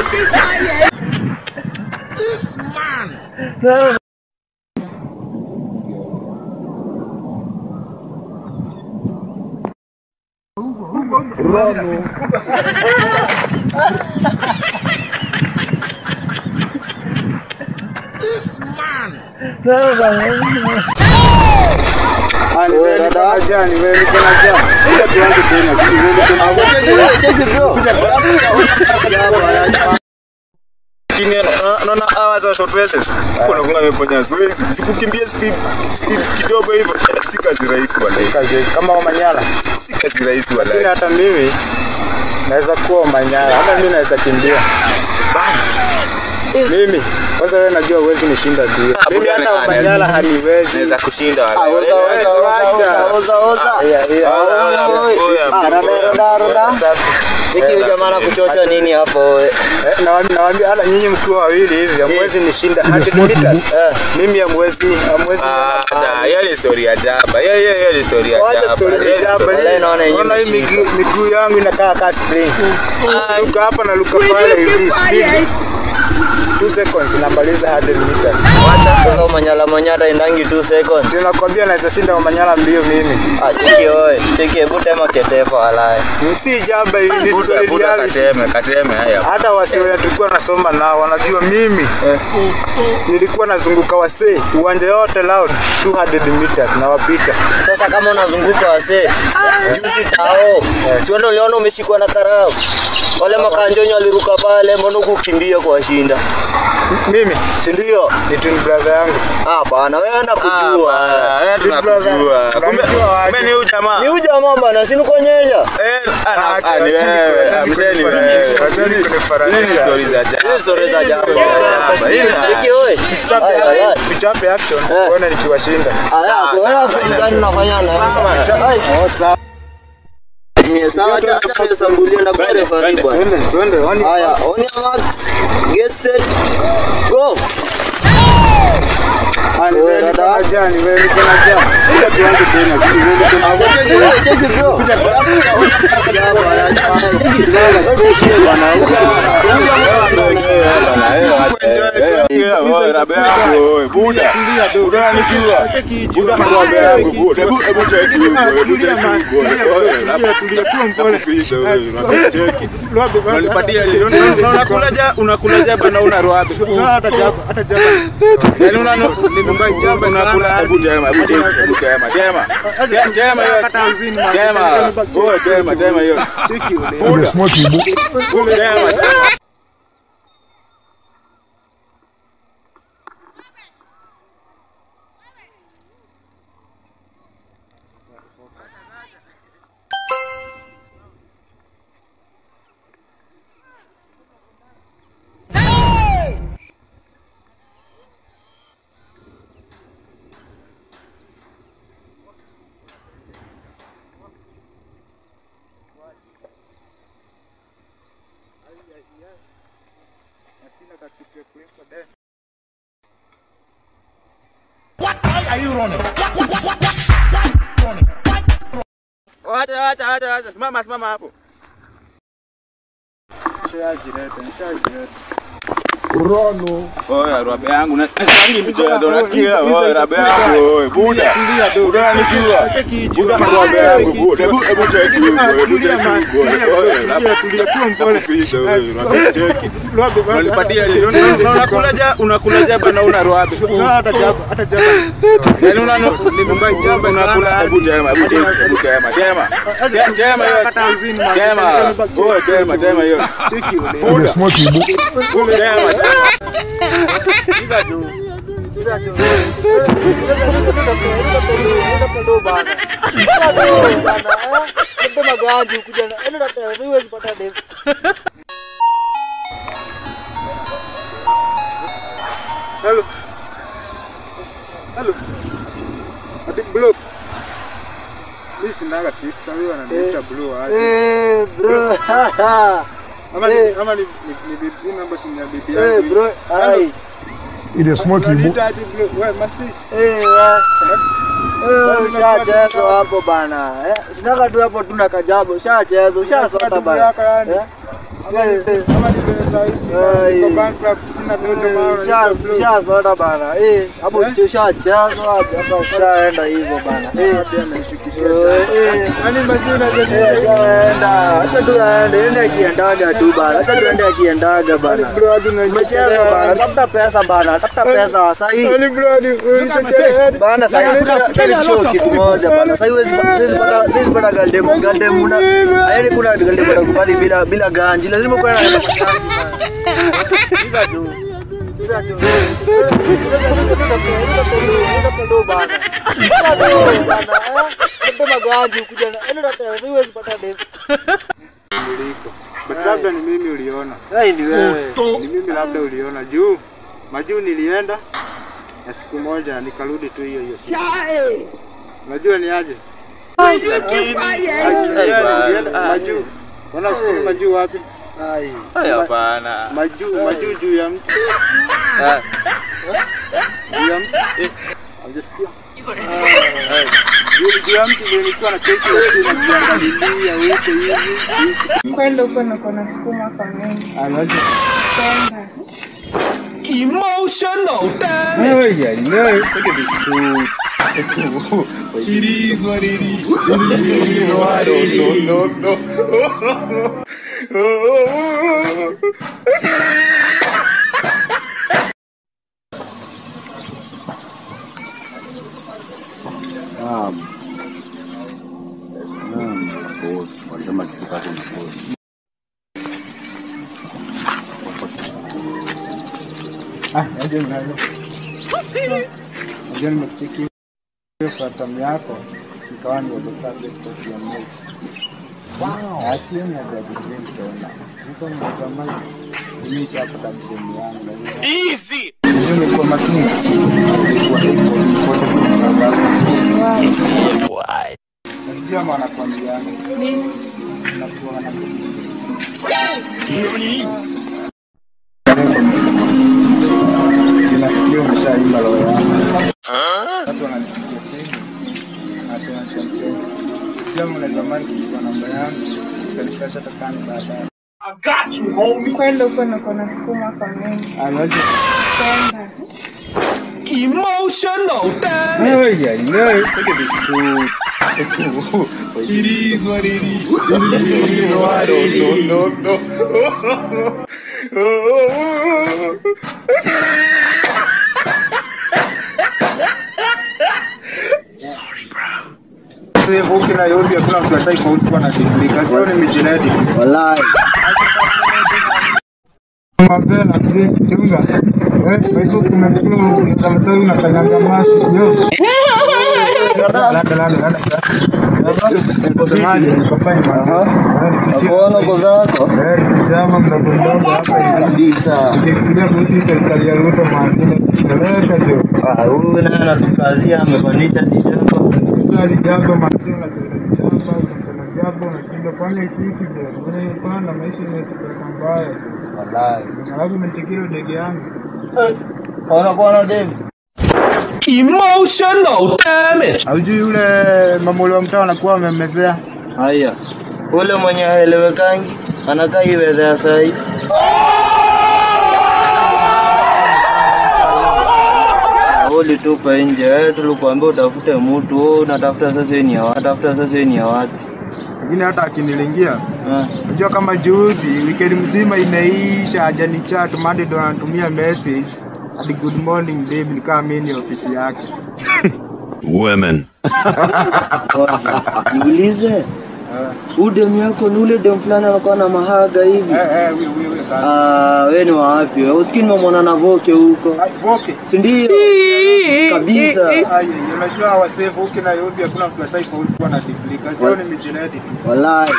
Ah, ni wewe niko na jani, wewe niko na jani. Ngoja tuanze tena. Wewe niko na Lakini na- naona hawa watu wa short races. Kuna kuna ameponya zoezi. Kukimbia speed speed kidogo hivyo si kazi rahisi wala. kama Omanyala. Si kazi rahisi Lakini wala. hata mimi naweza kuwa Omanyala, hata mimi naweza kimbia. Mimi kwanza, wewe najua huwezi nishinda tu. Mimi hata Omanyala haniwezi. Naweza kushinda wala. Oza, oza, oza, oza, oza. Yeah, yeah. Hiki huyu jamaa anakuchocha nini hapo? Eh, nawaambia- Nawaambia hata nyinyi mkiwa wawili hivi hamwezi nishinda 100 meters. Eh, Mimi hamwezi hamwezi. Ah, hata hiyo ni story ya jaba. Hiyo hiyo hiyo ni story ya Wacha jaba. story Hiyo ni za hapa. story- Wallahi naona yenyewe Naona hii imeshika. miguu miguu yangu inakaa kama spring. Luka hapa na luka pale hivi. Speed. Tu seconds namaliza 100 meters. Wacha sasa manyala manyata indangi 2 seconds. Sinakwambia naweza shinda Omanyala mbio mimi. Ah, cheki oe. Cheki hebu tema ketefa walai. Si jamba hivi ni Buda, story buda reality. kateme, kateme haya. Hata wasee wenye tulikuwa nasoma nao wanajua mimi nilikuwa nazunguka wasee uwanja yote loud 200 meters na wapita. Sasa kama unazunguka wasee, juzi tao. Tuende uliona umeshikwa na karau. Wale makanjonyo waliruka pale, mbona kukimbia kwa shinda? Mimi Si ndio? ni twin brother yangu. Ah, bana wewe nakujua. Ah, wewe tunakujua. Kumbe kumbe ni huyu jamaa. Ni huyu jamaa bana, si nikuonyesha. Eh, ana- Acha, ah, ni acha wewe. nikuonyeshe, Amteni kunifananisha, wewe. acha kunifananisha. Hizi stories za jana. Hizi stories za jana. Hii na- Cheki oe. Tuchape Aya, aya. tuchape action uone nikiwashinda. Aya, wewe fulani unafanya na. Ai, Mie sawa acha acha nisambulie na kwa referee bwana. Twende twende oni Haya, on your marks, get set, go. ani wewe niko na jani wewe niko na jani. Kuja tuanze tena. Cheki wewe, cheki bro. unakulaja bana una roabe Hata jaba hata jaba. yani una unakula hebu tema hebu tema hebu tema tema Te- tema hiyo Kata hamsini man. tema oh tema tema hiyo You dey smoke Igbo. tema tema Wacha wacha wacha wacha simama simama hapo Nishajileta, nishajileta. Oya rabe yangu na sangi mchezo unasikia oya rabe yangu oya buda buda nikijua buda na rabe yangu buda hebu hebu cheki huko hebu cheki huko oya rabe Tulia kuwa mpole. kupisha wewe cheki Lobe bana. unanipatia unakulaja unakulaja bana una roabe Hata jaba hata jaba. yani una unakula hebu tema hebu cheki hebu tema tema Te- tema hiyo Kata hamsini man. tema oya tema tema hiyo You dey smoke Igbo. tema tema Iza tu. Iza tu. Ndo bana. Ndo bana. Eh, ndo magaji kuja na. Endo na huwezi pata dem. Hello. Hello. Ati blue. Mimi sinaga sister huyo ananiita blue aje. Eh, bro. Ama ni eh. ama ni ni ni bibi namba si ni ya bibi Eh, yangu. bro. Ai. You dey smoke Igbo. Unaniita aje blue? Wewe masi. Eh, wa. Eh, ushachezwa hapo bana. Eh, sinaka tu hapo tuna kajabu. Ushachezwa, ushasota bana. Eh? Eh, eh. Ama ni pesa hizi. Ai. Niko bankrupt sina dodo maana unaniita blue. Ushasota bana. Eh, hapo ushachezwa hapa ushaenda hivyo bana. Eh. Hadi amenishukishia. Eh, eh. Yaani masi unajua Eh, shaenda. Acha tu aende, ende akiendaga tu bana. Acha tu ende akiendaga bana. bro hadi unanichekea. Umecheza bana, tafuta pesa bana, tafuta pesa sahi. Yaani bro hadi unanichekea. Bana sahi acha nikushow kitu moja bana. Sahi huwezi siwezi pata siwezi pata galdem galdem una. Yaani kuna galdem atakubali bila bila ganji. Lazima kuwe na ganji bana. Iza tu. Iza tu. Ndo bana. Ndo bana. Ndo maganji kuja na. Endo na huwezi pata dem. Niliko. But labda ni mimi uliona. Ai ni wewe. Ni mimi labda uliona juu. Majuu nilienda na siku moja nikarudi tu hiyo hiyo siku. Unajua ni aje? lakini Nilienda Majuu. Unafikiri majuu wapi? Ai. hapana Majuu, majuu juu ya mtu. Juu ya mtu. Eh, Hujasikia? Juu juu ya mtu ndio nilikuwa na cheki usiku najiangalilia huko hivi. Kwenda huko na kuna sukuma kwa mengi. Anaje? Kwenda. Emotional damage. Ay, ay, ay. Look at this food. It is what it is. No, no, no, no. Naam. Naam, boss. Walisema kitu kako ni boss. Ah, aje mnayo. Aje nimekucheki hiyo fatam yako nikawa ni the subject of your notes. Wow. Asiye na jadi tena. Niko mtazamaji. Mimi shapata mtemi yangu. Easy. Nimekuwa makini. Nasikia maana kwambia. Nini? Nakuwa na Nasikia umeshaimba roho yangu. Watu wananipigia simu. Nasema champagne. Sijui kama unaweza kuchukua namba yangu. Utanipasha takani baadaye. Kwenda huko na kuna sukuma kwa mengi. Anaje? Kwenda. Emotional damage. Ay, ay, ay. Look at this food. It is what it is. No, no, no, no. Sasa huko na yote hakuna mtu ataifaulu kuwa na degree. Kazi yao ni mijinedi. Wallahi. Mapema mzee chunga. Eh, kwa hivyo kuna mtu mtamtoi na kanyanga masi. Yo. Lada lada lada. Msemaji nikafanya mambo. Nakuona uko zako. Eh, kijama mdogo mdogo hapa hivi. Kabisa. Nikifikiria kuhusu serikali ya Ruto maadili kupeleka jo. Ah, huyu naye anatukazia amepandisha kijambo. Kila jambo maadili na jambo kuna jambo unashinda kwani kitu jo. Wewe pana maisha imetupeleka mbaya. Wallahi. Alafu nitikiro ndege yangu. Ona bwana Dave. Emotional damage. Haujui yule mamuli wa mtaa anakuwa amemmezea. Haya. Ule mwenye haelewekangi anakaa iwedha ya sahi. Ulitupa nje, wewe tulikuambia utafute mtu, wewe unatafuta sasa ni ya watu, tafuta sasa ni ya watu. Lakini hata akinilingia Ah, Unajua kama juzi weekend mzima imeisha hajani chat Monday ndo anatumia message hadi good morning babe nikaa mimi ni ofisi yake. Women. Kwanza jiulize, huyu demu yako ni ule demu fulani anakuwa na mahaga hivi? Eh eh wewe wewe sasa. Ah, wewe ni wa wapi? wewe? Usikii nimemwona na Voke huko, Ai voke. si ndio? Kabisa. Ai unajua wasee voke na yote hakuna mtu asaifaulu kuwa na degree. Kazi yao ni mijinedi. Wallahi.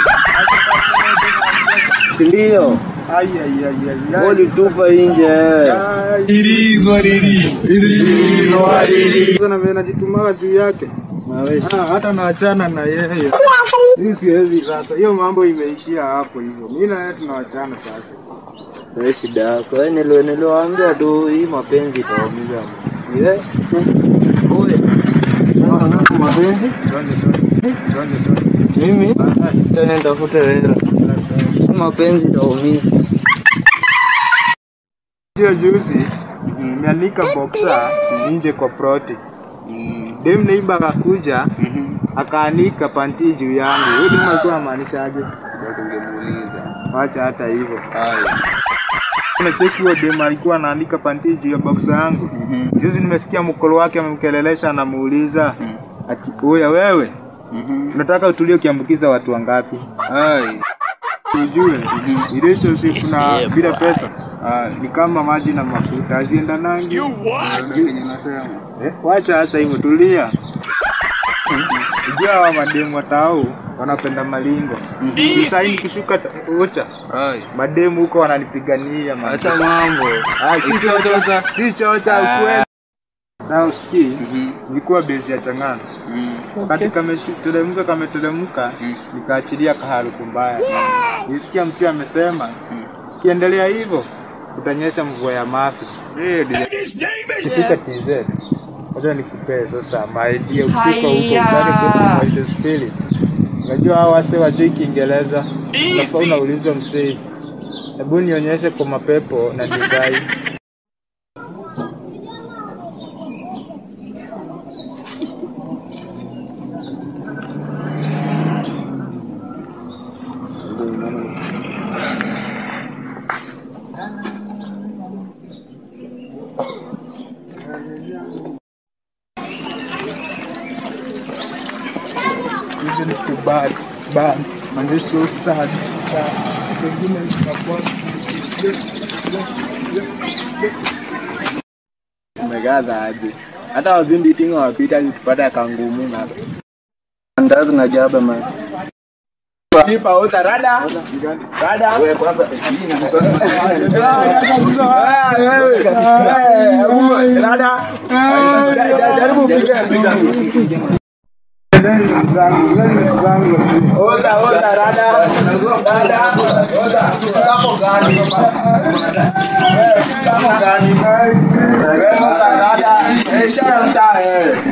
Si ndio? Ai ai ai ai. ai. Ulitupa nje wewe. Ai. It is what it is. It is what it is. Sasa na mimi najitumaga juu yake. Ah, hata naachana na yeye. Hii siwezi sasa. Hiyo mambo imeishia hapo hivyo. Mimi na yeye tunaachana sasa. Wewe shida yako. Wewe nilo niliwaambia tu hii mapenzi itaumiza msikie. Oye. Sasa nako mapenzi? Twende twende. Twende twende. Mimi tena nitafute hela. Hii Mapenzi itaumiza. Hiyo juzi nimeanika boxer nje kwa proti. Dem neighbor akakuja akaanika panti juu yangu. Huyo dem alikuwa anamaanisha aje? Wacha hata hivyo. Kuna cheki huyo dem alikuwa anaanika panti juu ya boxer yangu. Juzi nimesikia mkolo wake amemkelelesha anamuuliza ati oya wewe unataka utulie ukiambukiza watu wangapi? Ujue relationship na bila pesa ni kama maji na mafuta haziendanangi. Eh, wacha hata hivyo, tulia. Ujua hawa mademu watao wanapenda malingo. Sasa hii nikishuka ta- ocha mademu huko wananipigania man. Acha mambo. Ah, si chocha, si chocha ukweli. Na usikii, nilikuwa base ya Chang'ana. Wakati kameteremka kameteremka, nikaachilia kaharufu mbaya. Nisikia msi amesema, kiendelea hivyo utanyesha mvua ya mafi. Kifika TZ, wacha nikupee sasa maidia ukifika huko utake kutu voice spirit. Unajua hao wase wajui Kiingereza, unafaa unauliza msee, hebu nionyeshe kwa mapepo na divai bad bad manze so sad sad pengine itakuwa Umegaza aje? Hata wazimbi tinga wapita tupata kangumu na ndazi na jaba man. Kipa uza rada. Rada. Wewe kwanza. Rada. Jaribu upige piga. Oza oza rada. Rada. Oza. Hapo gani? Hapo gani? Wewe oza rada. Eh, shanta eh.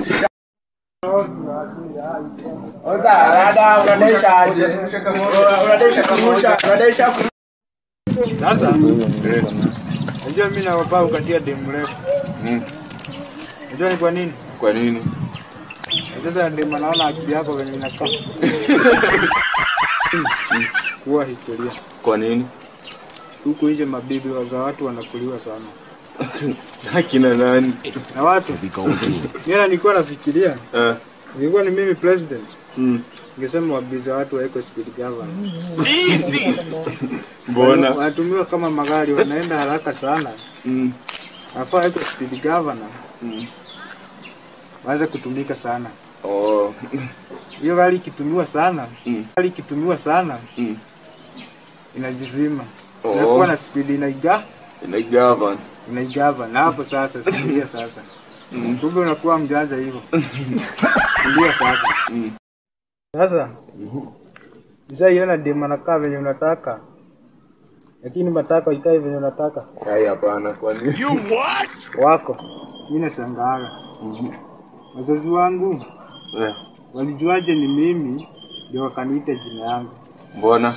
Oza rada unadesha aje? Unadesha kurusha, unadesha Sasa unajua mimi nawapaa ukatia demu mrefu. Unajua ni kwa nini? Kwa nini? Sasa ndio naona akili yako venye inakaa. Kuwa historia. Kwa nini? Huku nje mabibi wa za watu wanakuliwa sana. Akina nani? Na watu. Mimi nilikuwa nafikiria Eh. nilikuwa ni mimi president. Mm. Ningesema wabibi za watu wawekwe speed governor. Mbona? Wanatumiwa kama magari wanaenda haraka sana. Mm. Nafaa wawekwe speed governor. Mm. Waanze kutumika sana. Oh. Hiyo gari ikitumiwa sana, Mm. gari ikitumiwa sana Mm. inajizima. Oh. Inakuwa na speed inaiga Inaigava. inaigava na hapo sasa sikia sasa. Kumbe unakuwa mjanja hivyo. Ndio sasa. Mm. Sasa Mshaiona dem anakaa venye unataka, lakini matako ikae venye unataka Hai hapana, kwa nini? wako. Mimi nashangaa wazazi wangu Eh. walijuaje ni mimi ndio wakaniita jina yangu. Mbona?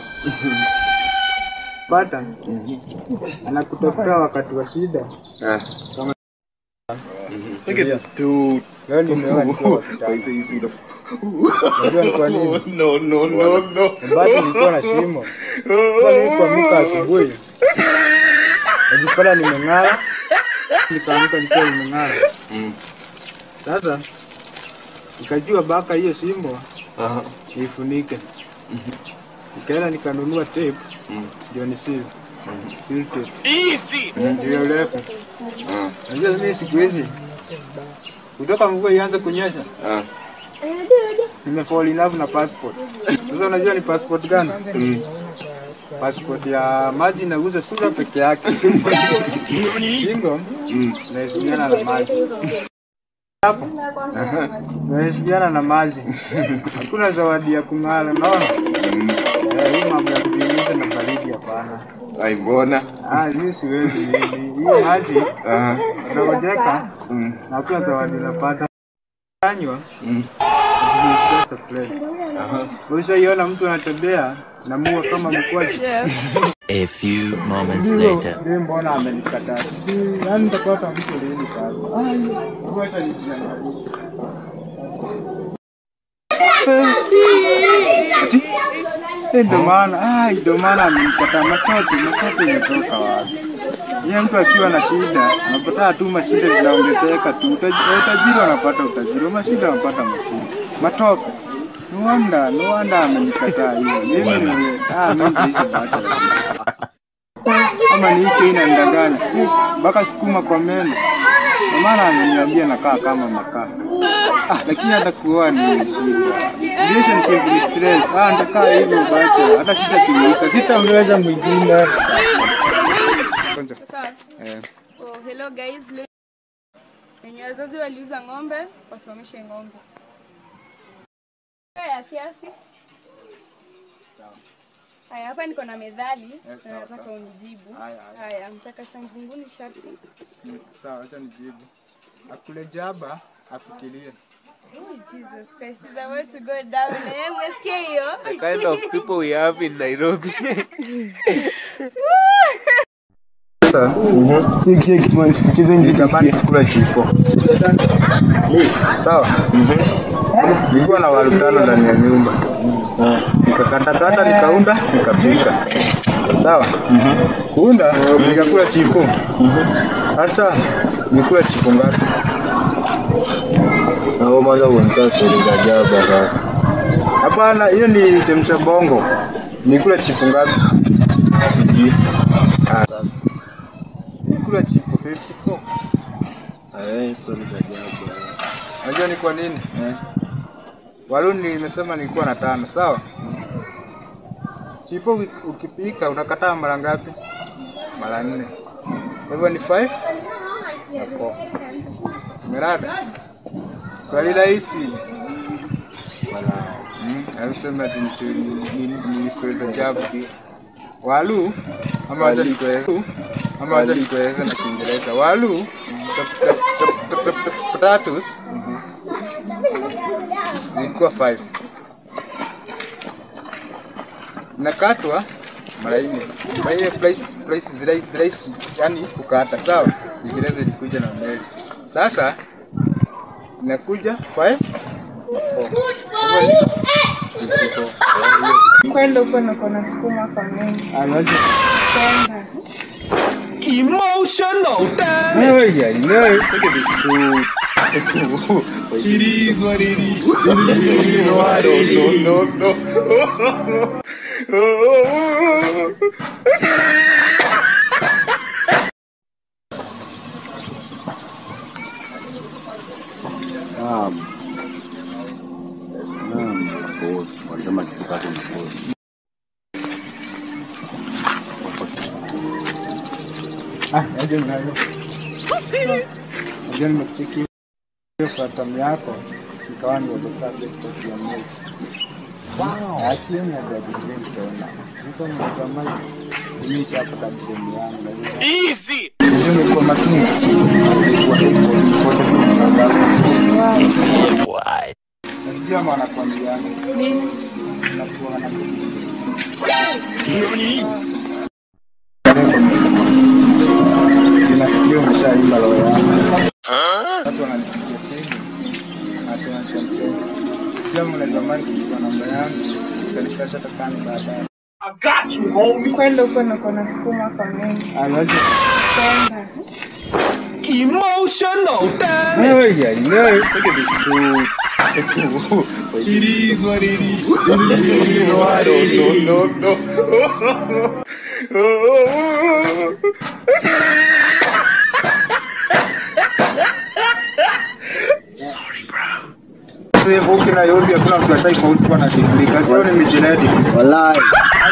Pata anakutafuta wakati wa shida. Eh. Look at this dude. Leo nimeoa nikiwa wa kitambo. Unajua ni kwa nini? No, no, no, no. Basi nilikuwa na shimo. Sasa nilipoamka asubuhi najipata nimeng'ara, nikaamka nikiwa nimeng'ara. Mm. Sasa nikajua baka hiyo shimo Aha. niifunike. Nikaenda nikanunua tape ndio ni seal. Seal tape. Easy. Ndio urefu. Unajua mimi siku hizi kutoka mvua ianze kunyesha Ah. nimefall in love na passport. Sasa unajua ni passport gani? Passport ya maji inaguza sura peke yake. Shingo inaheshimiana na maji. Hapo inaheshimiana na maji. Hakuna zawadi ya kung'ara, unaona? Eh, hii mambo ya kujiuliza na baridi hapana. Ai, mbona? Ah, mimi siwezi mimi. Hiyo maji Aha. unangojeka Mm. na hakuna zawadi unapata. Kanywa Mm. It's just a friend. Ushaiona mtu anatembea na mua kama mkwaji. A few moments Ndio, later. ndio mbona amenikataa. Sijui, Yaani nitapata mtu lini sasa. Ai, ngoja nijiangalie. Eh, Ndio maana, ai, ndio maana amenikataa. Matoto, matoto imetoka wapi? Yeye mtu akiwa na shida, anapata tu mashida zinaongezeka tu. Utaji- Utajiri wanapata utajiri, mashida wanapata mashida. Matope. No wonder, no wonder amenikataa hiyo. Mimi ni ah, mimi nitaishi bachelor. Ama ni hicho inanidanganya. Mpaka sukuma kwa meno. Kwa maana ameniambia nakaa kama makaa. Ah, lakini hata kuoa ni shida. Relationship ni stress. Ah, nitakaa hivyo bachelor. Hata sitashirika. Sitaongeza mwingine. Kwanza. Sawa. Eh. Oh, hello guys. Leo wenye wazazi waliuza ng'ombe, wasomeshe ng'ombe. Ya kiasi. Haya, hapa niko na methali na nataka unijibu. Haya, haya. Haya, mtaka cha mvunguni sharti. Sawa, acha nijibu. Akule jaba afikirie. Oh, Jesus Christ, is about to go down. Eh, umesikia hiyo? The kind of people we have in Nairobi. Sasa nitamani kukula chipo. Sawa. Nilikuwa na waru tano ndani ya nyumba. Nikakatakata, nikaunda, nikapika. Sawa. Kuunda nikakula chipo. Sasa nikula chipo ngapi? Na wewe mwanzo unatoa stori za jaba sasa. Hapana, hiyo ni chemsha bongo. Nikula chipu ngapi? Sijui. Ah, sasa. Nikula chipu 54. Eh, story za ajabu. Unajua ni kwa nini? Eh. Waluni nimesema nilikuwa na tano, sawa? Chipo uki- ukipika unakataa mara ngapi? Mara nne. Kwa hivyo ni 5 na 4. Merada. Swali rahisi. Wala. Mm, hausema ati ni ni- ni- ni story za ajabu. Walu ama hata nikueleze ama hata nikueleze na Kiingereza. Walu tap- tap- tap- tap- tap- tap- potatoes zilikuwa 5 nakatwa mara nne. Mara nne price price thrice thrice, yani kukata sawa. Kiingereza ilikuja na mbele. Sasa inakuja 5 Kwenda huko na kuna sukuma kwa mengi. Anaje? Kwenda. Emotional damage. Oh yeah, no. Look at this food. It is what it is. It is what it is. No, no, no. Naam. Naam, boss. Walisema tukipate mkono. Ah, aje mnayo. Aje nimekucheki fatam yako ikawa ni the subject of your notes. Wow. Asli ni ya drink tena. Niko na kama nimeshapata drink yangu. Easy. Ndio nimekuwa makini. Why? Nasikia mwana kwambia. Nini? Nakuwa na Nasikia umeshaimba roho yangu. Watu wananipigia simu. Nasema champagne. Pia mnatamani kuchukua namba yangu. Kanipasha takani baadaye. I got you, homie. Kwenda huko na kuna sukuma kwa mengi. Anaje? Kwenda. Emotional damage. Oh yeah, no. Look at this food. It is what it is. It is what it is. No, no, no. Sasa hivi huku Nairobi hakuna mtu ashaifaulu kuwa na degree. Kazi yao ni mijinedi. Wallahi.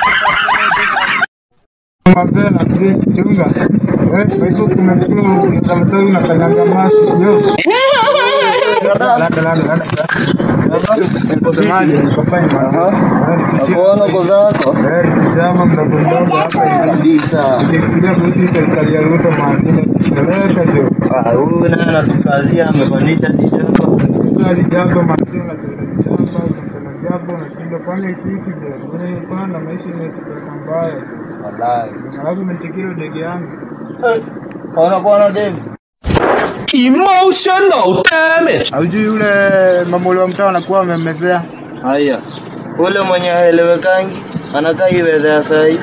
Mapema tunga. Eh, kwa hivyo kumekuwa ukitamtoa unakanyanga maji. Yo. Lada lada lada. Semaje? Niko fine man. Nakuona uko zako. Eh, kijana mdogo mdogo hapa hivi. Kabisa. Nikifikiria kuhusu serikali ya Ruto maadili peleka jo. Ah, huyu naye anatukazia amepandisha tijako. Hali jambo maadili na jambo unasema jambo unashinda kwani kipi jo. Wewe pana maisha imetupeleka mbaya. Wallahi. Alafu nimetikira ndege yangu. Ona bwana David. Emotional damage. Haujui yule mamuli wa mtaa anakuwa amemmezea. Haya. Ule mwenye haelewekangi anakaa iweza ya sahi.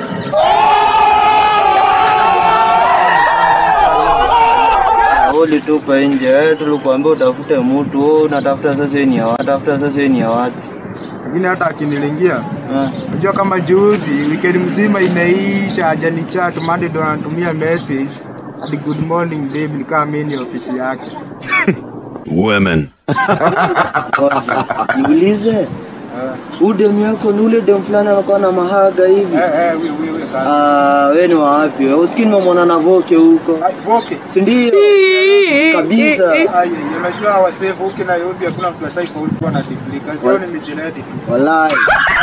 Ulitupa nje, wewe tulikuambia utafute mtu, wewe unatafuta sasa ni ya watu, tafuta sasa ni ya watu. Lakini hata akinilingia Ah. Unajua kama juzi weekend mzima imeisha hajani chat Monday ndo anatumia message hadi good morning babe nikaa mimi ni ofisi yake. Women. Kwanza jiulize, huyu demu yako ni ule demu fulani anakuwa na mahaga hivi. Eh eh wewe wewe sasa. Ah, wewe ni wa wapi? wewe? Usikini mamwona na voke huko, Ai, Voke. si ndio? Kabisa. Ai, unajua wasee huko Nairobi hakuna mtu ashaifaulu kuwa na degree. Kazi yao ni mijinedi tu. Wallahi.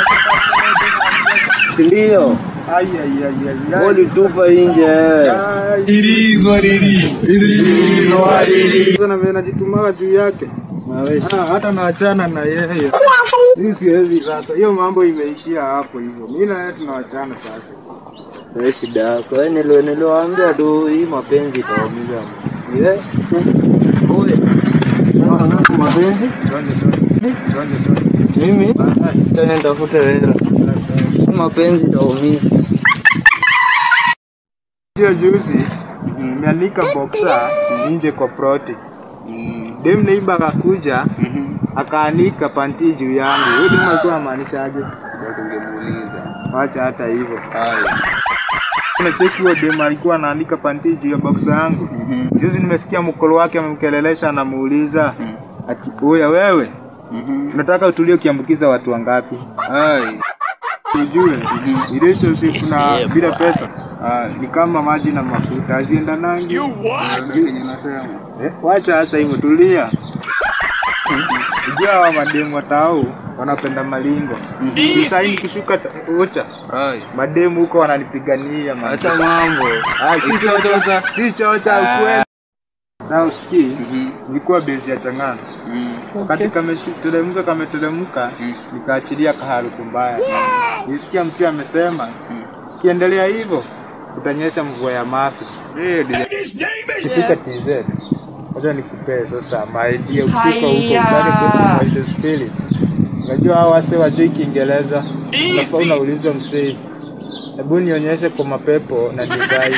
Si ndio? Ai ai ai ai. ai. Ulitupa nje wewe. Ai, It is what it is. It is what it is. Sasa na mimi najitumaga juu yake. Ah, hata naachana na yeye. Mimi siwezi sasa. Hiyo mambo imeishia hapo hivyo. Mimi na yeye tunawachana sasa. Wewe shida yako. Wewe nilo niliwaambia tu hii mapenzi itaumiza. Wewe. Oye. Sasa na mapenzi? Twende twende. Twende twende. Mimi tena nitafute hela. Hii Mapenzi itaumiza. Hiyo juzi nimeanika boxer nje kwa proti. Dem neighbor akakuja akaanika panti juu yangu. Huyo demu alikuwa anamaanisha aje? Ndio tungemuuliza. Wacha hata hivyo. Haya. Kuna cheki huyo demu alikuwa anaanika panti juu ya boxa yangu. Juzi nimesikia mkolo wake amemkelelesha anamuuliza ati oya wewe unataka utulie ukiambukiza watu wangapi? Hai. Ujue relationship na bila pesa ni kama maji na mafuta haziendanangi. Eh, Wacha hata hivyo, tulia. Ujua hawa mademu watao wanapenda malingo. Sasa hii nikishuka ta- ocha Hai. mademu huko wananipigania man. Acha mambo. Ah, si chocha, si chocha ukweli. Na usikii, nilikuwa base ya Chang'ana. Wakati kameteremka kameteremka, nikaachilia kaharufu mbaya. Nisikia msi amesema, kiendelea hivyo utanyesha mvua ya mafi. Kifika TZ. Acha nikupee sasa maidia ukifika huko utake kwa spirit. Unajua hao wase wajui Kiingereza. Unafaa unauliza msee. Hebu nionyeshe kwa mapepo na divai.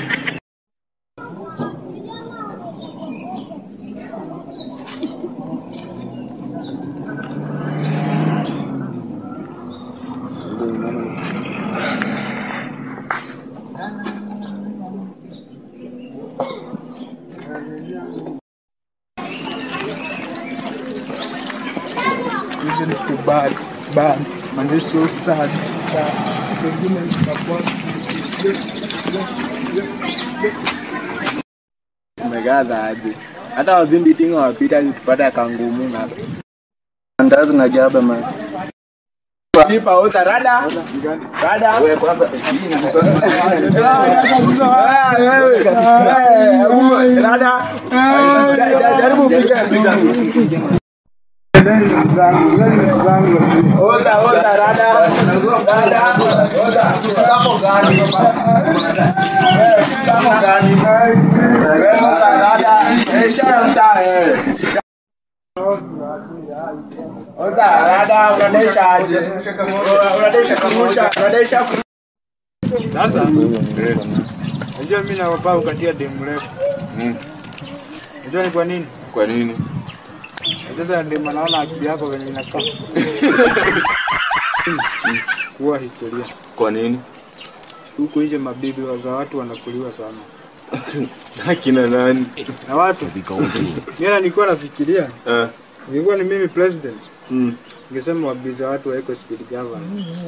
Hizi ni kubali bali manze so sad sad. Pengine nitakuwa Umegaza aje? Hata wazimbi tingo wapita tupata kangumu na andazi na jaba man. Kipa oza rada. Rada. Wewe kwanza. Rada. Jaribu piga piga. Oza oza rada. Rada. Oza. Kamo gani? Kamo gani? Wewe oza rada. Esha mta eh. Oza rada unadesha aje? Unadesha kamusha, unadesha Sasa unajua mimi na baba ukatia demu refu. Unajua ni kwa nini? Kwa nini? Sasa ndio maana naona akili yako venye inakaa. Kuwa historia. Kwa nini? Huku nje mabibi wa za watu wanakuliwa sana. Akina nani? Na watu. Mimi nilikuwa nafikiria Eh. nilikuwa ni mimi president. Mm. Ningesema wabibi za watu waeko speed governor.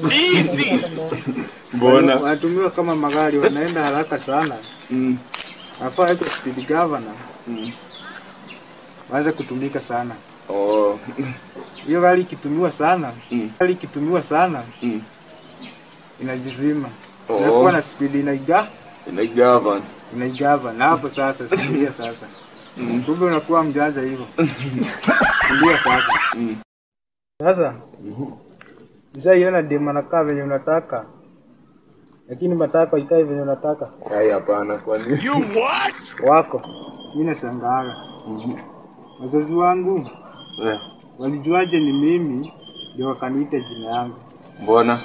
Mbona? Wanatumiwa kama magari wanaenda haraka sana. Mm. Nafaa waeko speed governor. Mm. Waanze kutumika sana. Oh. Hiyo gari ikitumiwa sana, Mm. gari ikitumiwa sana Mm. inajizima. Oh. Inakuwa na speed inaiga Inaigavan. inaigava na hapo sasa sikia sasa. Kumbe unakuwa mjanja hivyo. Ndio sasa. Sasa Mshaiona demu anakaa venye unataka, lakini matako ikae venye unataka Hai hapana kwa nini? wako. Mimi nashangaa wazazi wangu Eh. walijuaje ni mimi ndio wakaniita jina yangu. Mbona?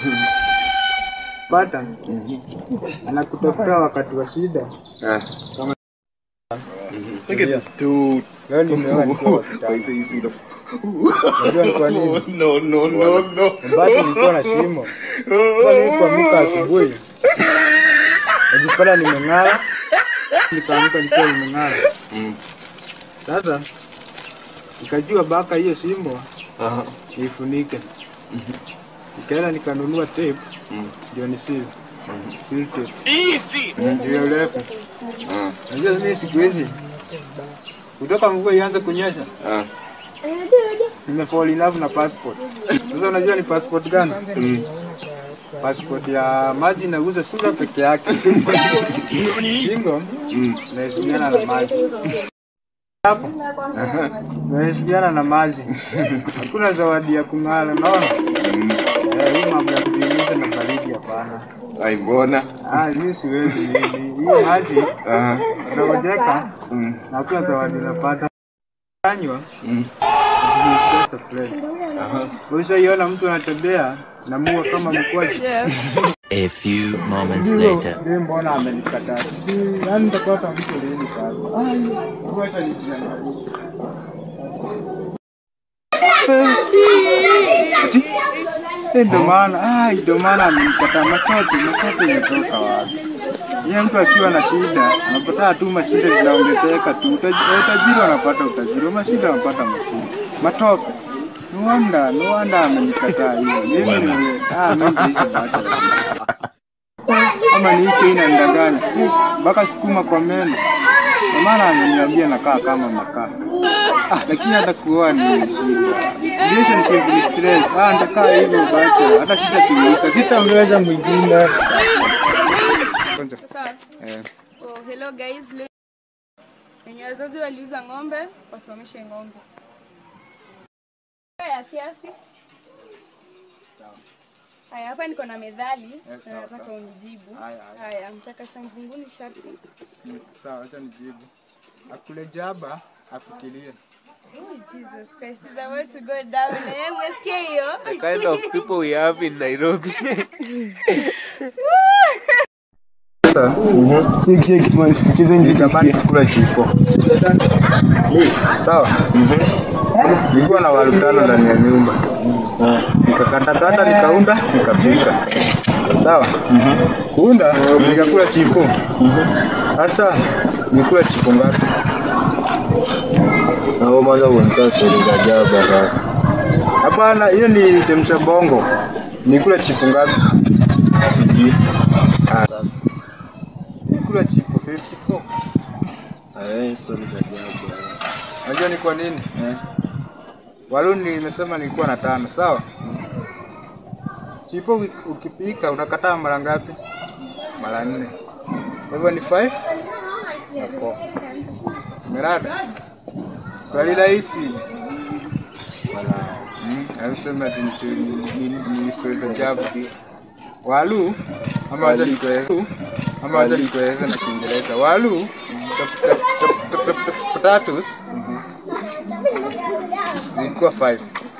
Pata anakutafuta wakati wa shida Eh. kama Look at this dude. leo nimeoa nikiwa wa kitambo. Wait till you see the. Unajua ni kwa nini? No, no, no, no. Basi nilikuwa na shimo. Sasa nilipoamka asubuhi najipata nimeng'ara, nikaamka nikiwa nimeng'ara. Mm. Sasa nikajua baka hiyo shimo Aha. niifunike. Nikaenda nikanunua tape ndio ni seal. Seal tape. Easy. Ndio urefu. Unajua mimi siku hizi kutoka mvua ianze kunyesha Ah. nimefall in love na passport. Sasa unajua ni passport gani? Passport ya maji nauza sura peke yake. Shingo naheshimiana na maji. Hapo naheshimiana na maji. Hakuna zawadi ya kung'ara, naona Eh, hii mambo ya kujiuliza na baridi hapana. Ai mbona? Ah, mimi siwezi mimi. Hiyo maji Aha. unangojeka Mm. na hakuna zawadi unapata. Kanywa Mm. just a friend. Ushaiona mtu anatembea na mua kama mkwaji. A few moments later. Yeye mbona amenikataa? Yaani nitapata mtu lini sasa? Ai, ngoja nijiangalie. Eh, Ndio maana ah, ndio maana amenikataa matoto. Matoto imetoka wapi? Yeye mtu akiwa na shida anapata tu mashida zinaongezeka tu. Utaji- Utajiri wanapata utajiri, mashida wanapata mashida. Matope. No wonder, no wonder amenikataa hivyo. Mimi ni ah, mimi nitaishi bachelor. Kama ni hicho inanidanganya. Eh, Mpaka sukuma kwa meno. Kwa maana ameniambia nakaa kama makaa. Ah, lakini hata kuoa ni shida. Relationship ni stress. Ah, nitakaa hivyo bachelor. Hata sitasuluhisha. Sitamweza mwingine. Kwanza. Sawa. Eh. Oh, hello guys. Leo wenye wazazi waliuza ng'ombe wasimamishe ng'ombe ya kiasi. Haya, hapa niko na methali na sawa, nataka sawa. unijibu. Haya, haya. Haya, mtaka cha mvunguni sharti. Mm, Sawa, acha nijibu. Akule jaba afikirie. Oh, Jesus Christ, is about to go down. Eh, umesikia hiyo? The kind of people we have in Nairobi. Sasa, nitamani kula chipo. Sawa? Nilikuwa na waru tano ndani ya nyumba. Nikakatakata, nikaunda, nikapika. Sawa? Kuunda, nikakula chipo. Sasa, nikula chipo ngapi? Na wewe mwanzo unatoa story za jaba sasa. Hapana, hiyo ni chemsha bongo. Nikula chipo ngapi? Sijui. Ah, sasa. Nikula chipo 54. Eh, story za jaba. Unajua ni kwa nini? Eh. Waluni nimesema nilikuwa na tano, sawa? Chipo uki- ukipika unakataa mara ngapi? Mara nne. Kwa hivyo ni 5 na 4. Merada. Swali rahisi. Wala. Mm, alisema ati ni ni- ni ni story za jaba. Walu ama wacha nikueleze ama wacha nikueleze na Kiingereza. Walu tap- tap- tap- tap- tap- tap- potatoes zilikuwa 5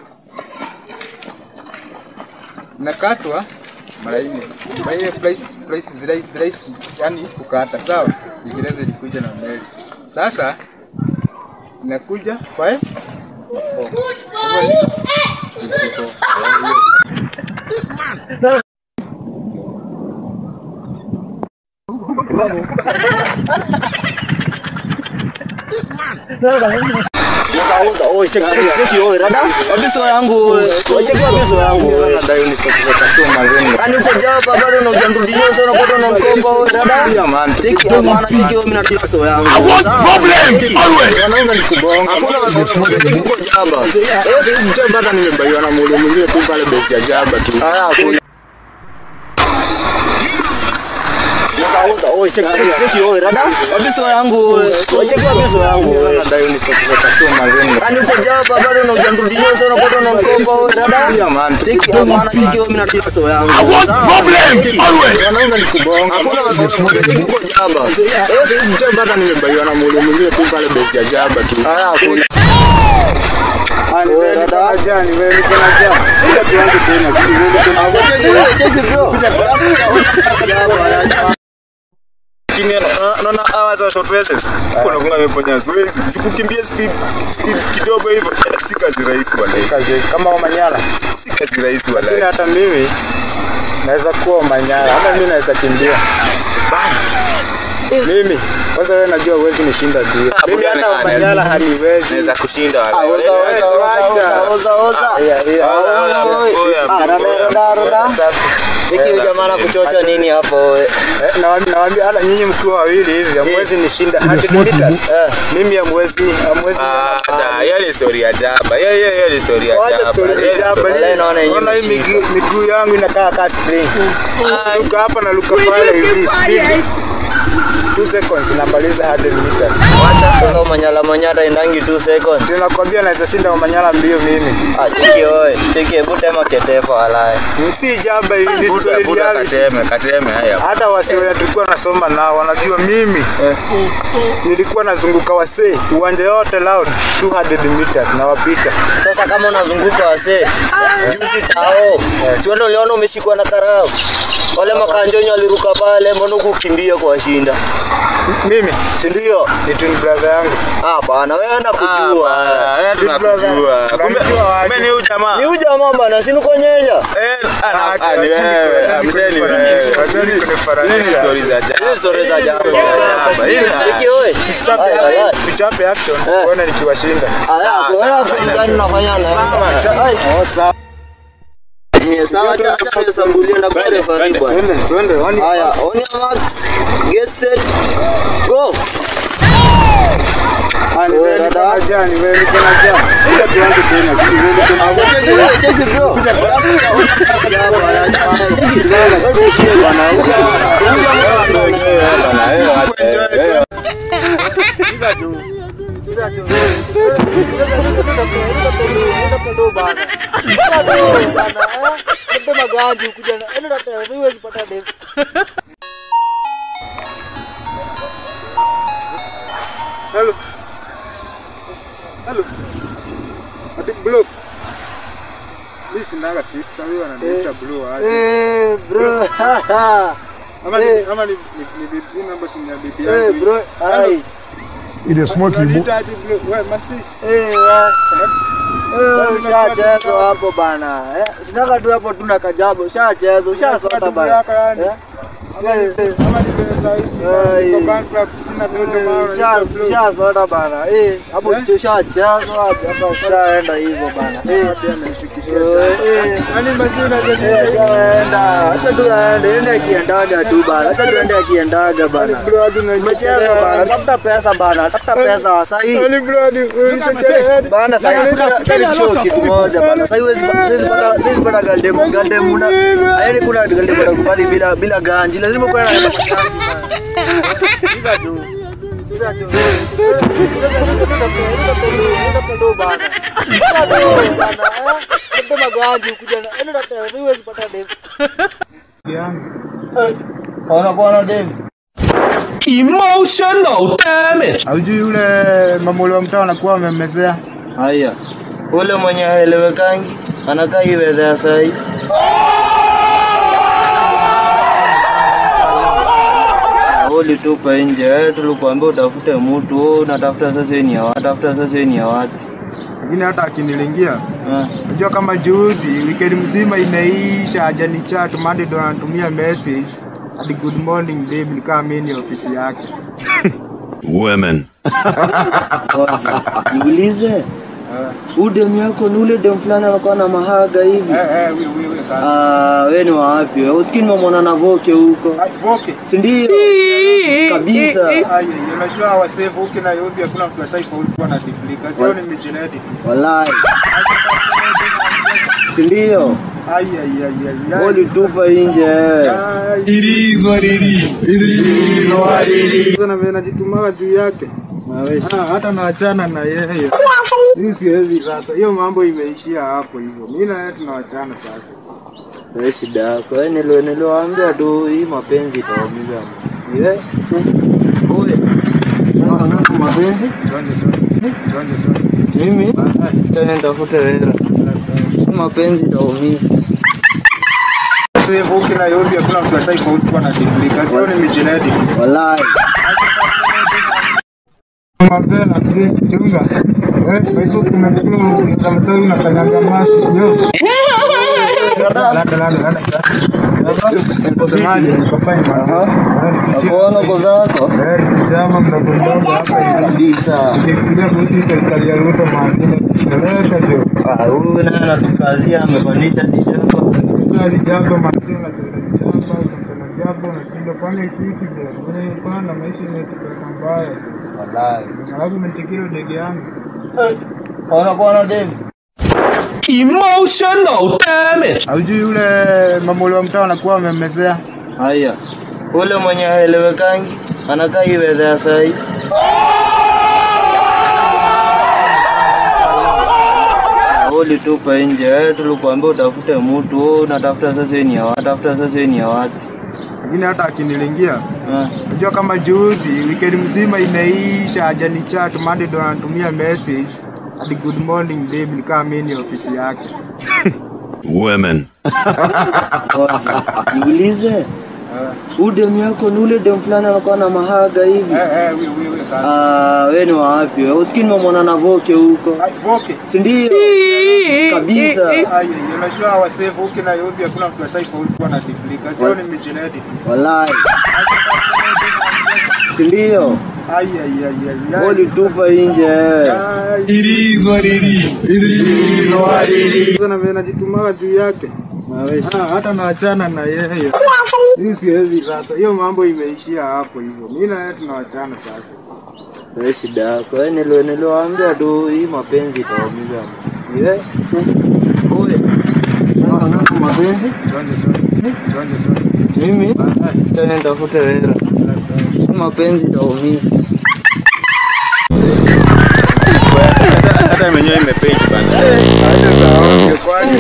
nakatwa mara nne mara nne price price rahisi rahisi yani kukata sawa Kiingereza ilikuja na mbele sasa inakuja 5 na 4 Sasa oi check check check oi rada. Wabiso yangu oi. Oi check wabiso yangu. nadai unipatie soma vengo Ani uko jaba bado na ujamrudia sana unapata na mkomba oi rada. man Check ya maana check oi mimi natia so yangu. I want problem always. wanaona ni kubonga Hakuna check uko jaba. Eh, sisi mchana mpaka nimebaiwa na mule mwingine tu pale base ya jaba tu. Haya hakuna. Sasa oi check check check oi rada. Wabiso yangu oi. Oi check wabiso yangu. Nadai unipatie soma vengo Ani uko jaba bado na ujamrudia sana unapata na mkomba oi rada. man Check ya maana check oi mimi natia so yangu. I want problem always. wanaona ni kubonga Hakuna check uko jaba. Eh, sisi mchana mpaka nimebaiwa na mule mwingine tu pale base ya jaba tu. Haya hakuna. Ah, ni wewe niko na jaa, ni wewe niko na jaa. Kuja tuanze tena. ni wewe niko na- Lakini ana- naona hawa za short races kuna kunga amefanya zoezi kukimbia speed speed kidogo hivyo si kazi rahisi wala Kazi kama Omanyala. si kazi rahisi Lakini wala hata mimi naweza kuwa Omanyala, hata mimi naweza kimbia. Mimi kwanza wewe najua huwezi nishinda mbio. Mimi hata Omanyala haniwezi. naweza kushinda wala Oza oza oza oza oza. Yeah, yeah. Ah, roda roda roda. Hiki huyu jamaa anakuchocha nini hapo wewe? Eh, nawaambia nawaambia hata nyinyi mkiwa wawili hivi hamwezi nishinda 100 meters. Eh, mimi hamwezi hamwezi. hata hiyo ni story ya jaba hiyo hiyo hiyo ni story ya Wacha jaba story Hiyo ni za hapa story- Wallahi naona yenyewe Naona hii imeshika. miguu miguu yangu inakaa kama spring. Luka hapa na luka pale hivi speed. 2 seconds namaliza 100 meters. Wacha sasa umanyala manyata indangi 2 seconds. Sinakwambia naweza shinda Omanyala mbio mimi. Ah, cheki oe. Cheki hebu tema ketefa walai. Si jaba hivi ni buda story buda reality. kateme kateme haya Hata wasee wenye tulikuwa nasoma nao wanajua mimi nilikuwa nazunguka wasee uwanja yote loud 200 meters na wapita. Sasa kama unazunguka wasee. Juzi tao. Tuende uliona umeshikwa na karao. Wale makanjonyo waliruka pale, mbona kukimbia kwa shinda? Mimi Si ndio? ni twin brother yangu. Ah bana, wewe nakujua. Wewe tunakujua. Kumbe kumbe ni huyu jamaa. Ni huyu jamaa bana, si nikonyesha. Eh, ana ah, ni wewe. Mzee ni wewe. Nini story za jana? Hizo story za jana. Hapa, hii na- Cheki wewe. Haya, haya. Tuchape action uone nikiwashinda. Haya, wewe afu gani unafanyana? Hai. Ni sawa acha acha nisambulie na kwa referee bwana. Twende, twende. Wani Haya, on your marks. Get set. Go. ani wewe ni kama jani, wewe ni kama jani. Kuja tuanze tena. Wewe ni kama Cheki wewe, cheki bro. Hello. Hello. Ati blue. Mimi sinaga sister, wewe ananiita blue aje. Eh, bro. Ama ni eh. ama ni ni ni bibi namba si ni ya bibi Eh, yangu. bro. Ai. It is smoky boy. Unaniita aje blue? Wewe masi. Eh, wa. Eh, ushachezwa hapo bana. Eh, sinaka tu hapo tuna kajabo. Ushachezwa, ushasota bana. Eh? Eh, eh. Ama ni pesa hizi. Ai. Kwa bankrupt sina pesa maana unaniita blue. Ushasota bana. Eh, hapo ushachezwa hapo hapa ushaenda hivyo bana. Eh. Pia anaishukisha. Eh, eh. Yaani masi unajua Eh, ushaenda. Acha tu aende, ende akiendaga tu bana. Acha tu ende akiendaga bana. bro hadi unaniita. Umecheza bana. Tafuta pesa bana. Tafuta pesa sahi. Yaani bro hadi unanichekea. Bana sasa kuna show kitu moja bana. Sasa hiwezi siwezi pata siwezi pata galdem galdem una yaani kuna galdem atakubali bila bila ganji. Lazima kuwe na ganji. Hizo tu. Hizo tu. Emotional damage. Haujui yule mamolo wa mtaa anakuwa amemmezea. Haya. Ule mwenye haelewekangi anakaa iwe ya sahi. Ulitupa nje, eh, tulikuambia utafute mtu, wewe unatafuta sasa ni ya watu, tafuta sasa ni ya watu. Lakini hata akinilingia Eh. Unajua kama juzi weekend mzima imeisha hajani chat Monday ndo anatumia message hadi good morning babe nikaa mimi ni ofisi yake. Women. Kwanza, Niulize. Huyu demu yako ni ule demu fulani anakuwa na mahaga hivi. Eh eh wewe wewe sasa. Ah, wewe ni wa wapi? wewe? Usikini mamona na voke huko. Ai voke. Si ndio? Kabisa. Ai ai, unajua wasave huko na yobi hakuna mtu asaifa ulikuwa na duplika. Sio ni mijinedi tu. Wallahi. Si ndio? Ai ai ai ai. Ulitupa nje wewe. It is what it is. It is what it is. Sasa na najitumaga juu yake. Ah, hata naachana na yeye. Mimi siwezi sasa. Hiyo mambo imeishia hapo hivyo. Mimi na yeye tunawachana sasa. Wewe shida yako. Wewe nilo niliwaambia tu hii mapenzi itaumiza msikio. Eh? Oye. Sasa mapenzi? Twende twende. Twende twende. Mimi tena nitafute hela. Hii mapenzi itaumiza. Save huko na yobi hakuna mtu asaifa ulikuwa na duplika. Sio ni mijinedi tu. Wallahi. Mapela mzee chunga. Eh, wewe kumekula mtamtoi na kanyanga maji. Yo. Lada lada lada. Msemaji nikafanya mara. Nakuona uko zako. Eh, kijana mdogo mdogo hapa hivi. Kabisa. Nikifikiria kuhusu serikali ya Ruto maadili. Ndeleka tu. Ah, huyu naye anatukazia amepandisha dijambo. Gari jambo maadili na jambo kuna jambo unashinda kwani hiki hiki je. Wewe pana maisha imetupeleka mbaya. Wallahi. Alafu umetikira ndege yangu. Ona kuona demu. Emotional damage. Haujui yule mamolo wa mtaa anakuwa amemmezea. Haya. Ule mwenye haelewekangi anakaa iwe ya sahi. Ulitupa nje, eh, tulikuambia utafute mtu, wewe unatafuta sasa ni ya watu, tafuta sasa ni ya watu. Lakini hata akinilingia Eh. Unajua kama juzi weekend mzima imeisha hajani chat Monday ndo anatumia message hadi good morning babe nikaa mimi ni ofisi yake. Women. Kwanza, Niulize. Huyu demu yako ni ule demu fulani anakuwa na mahaga hivi. Ah, wewe ni wa wapi? wewe? Usikii nimemwona na Voke huko. Voke. Si ndio? Kabisa. Ai, ai, unajua wasee Voke na Yobi hakuna mtu asaifaulu kuwa na degree. Kazi yao ni mijinedi tu. Wallahi. Si ndio? Ai, ai, ai, ai, ai. Boli tufa nje wewe. Sasa na najitumaga juu yake. Ah, hata naachana na yeye. Mimi siwezi sasa. Hiyo mambo imeishia hapo hivyo. Mimi na yeye tunawachana sasa. Wewe shida yako. Wewe nilo niliwaambia tu hii mapenzi itaumiza. Eh? Oye. Sasa nako mapenzi? Twende twende. Twende twende. Mimi tena nitafute wewe. Hii mapenzi itaumiza. Hata mwenyewe imefake bana. Acha sawa. Kwani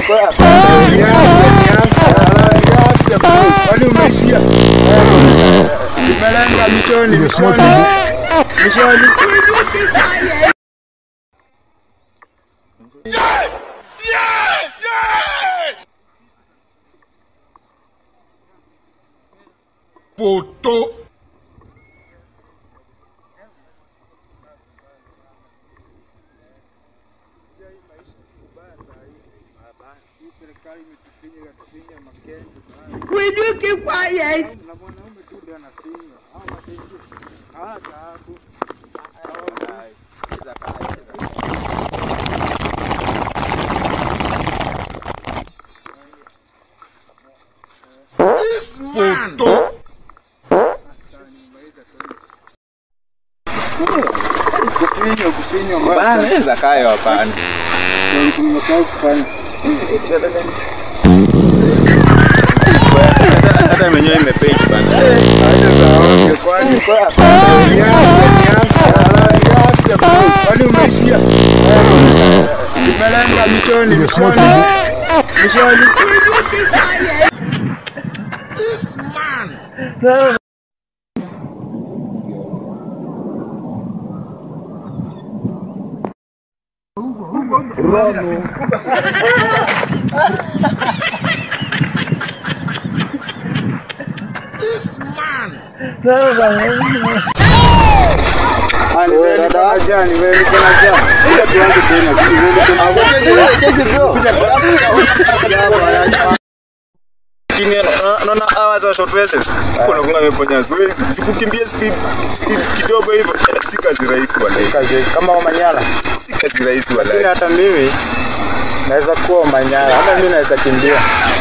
Kwani umeishia? Imelenga mishoni, mishoni. Mishoni. Photo. Will you keep quiet? Photo. Kufinywa, kufinywa mbaya. Bana, naweza kayo hapana. Nimesahau kufanya. Hata mwenyewe imefake bana. Acha sawa. Kwani Kwani umeishia? Imelenga mishoni, mishoni. Mishoni. Lakini na- naona hawa za short races kuna kuna amefanya zoezi kukimbia speed speed kidogo hivyo si kazi rahisi wala Kama Omanyala. si kazi rahisi Lakini wala hata mimi naweza kuwa Omanyala, hata mimi naweza kimbia.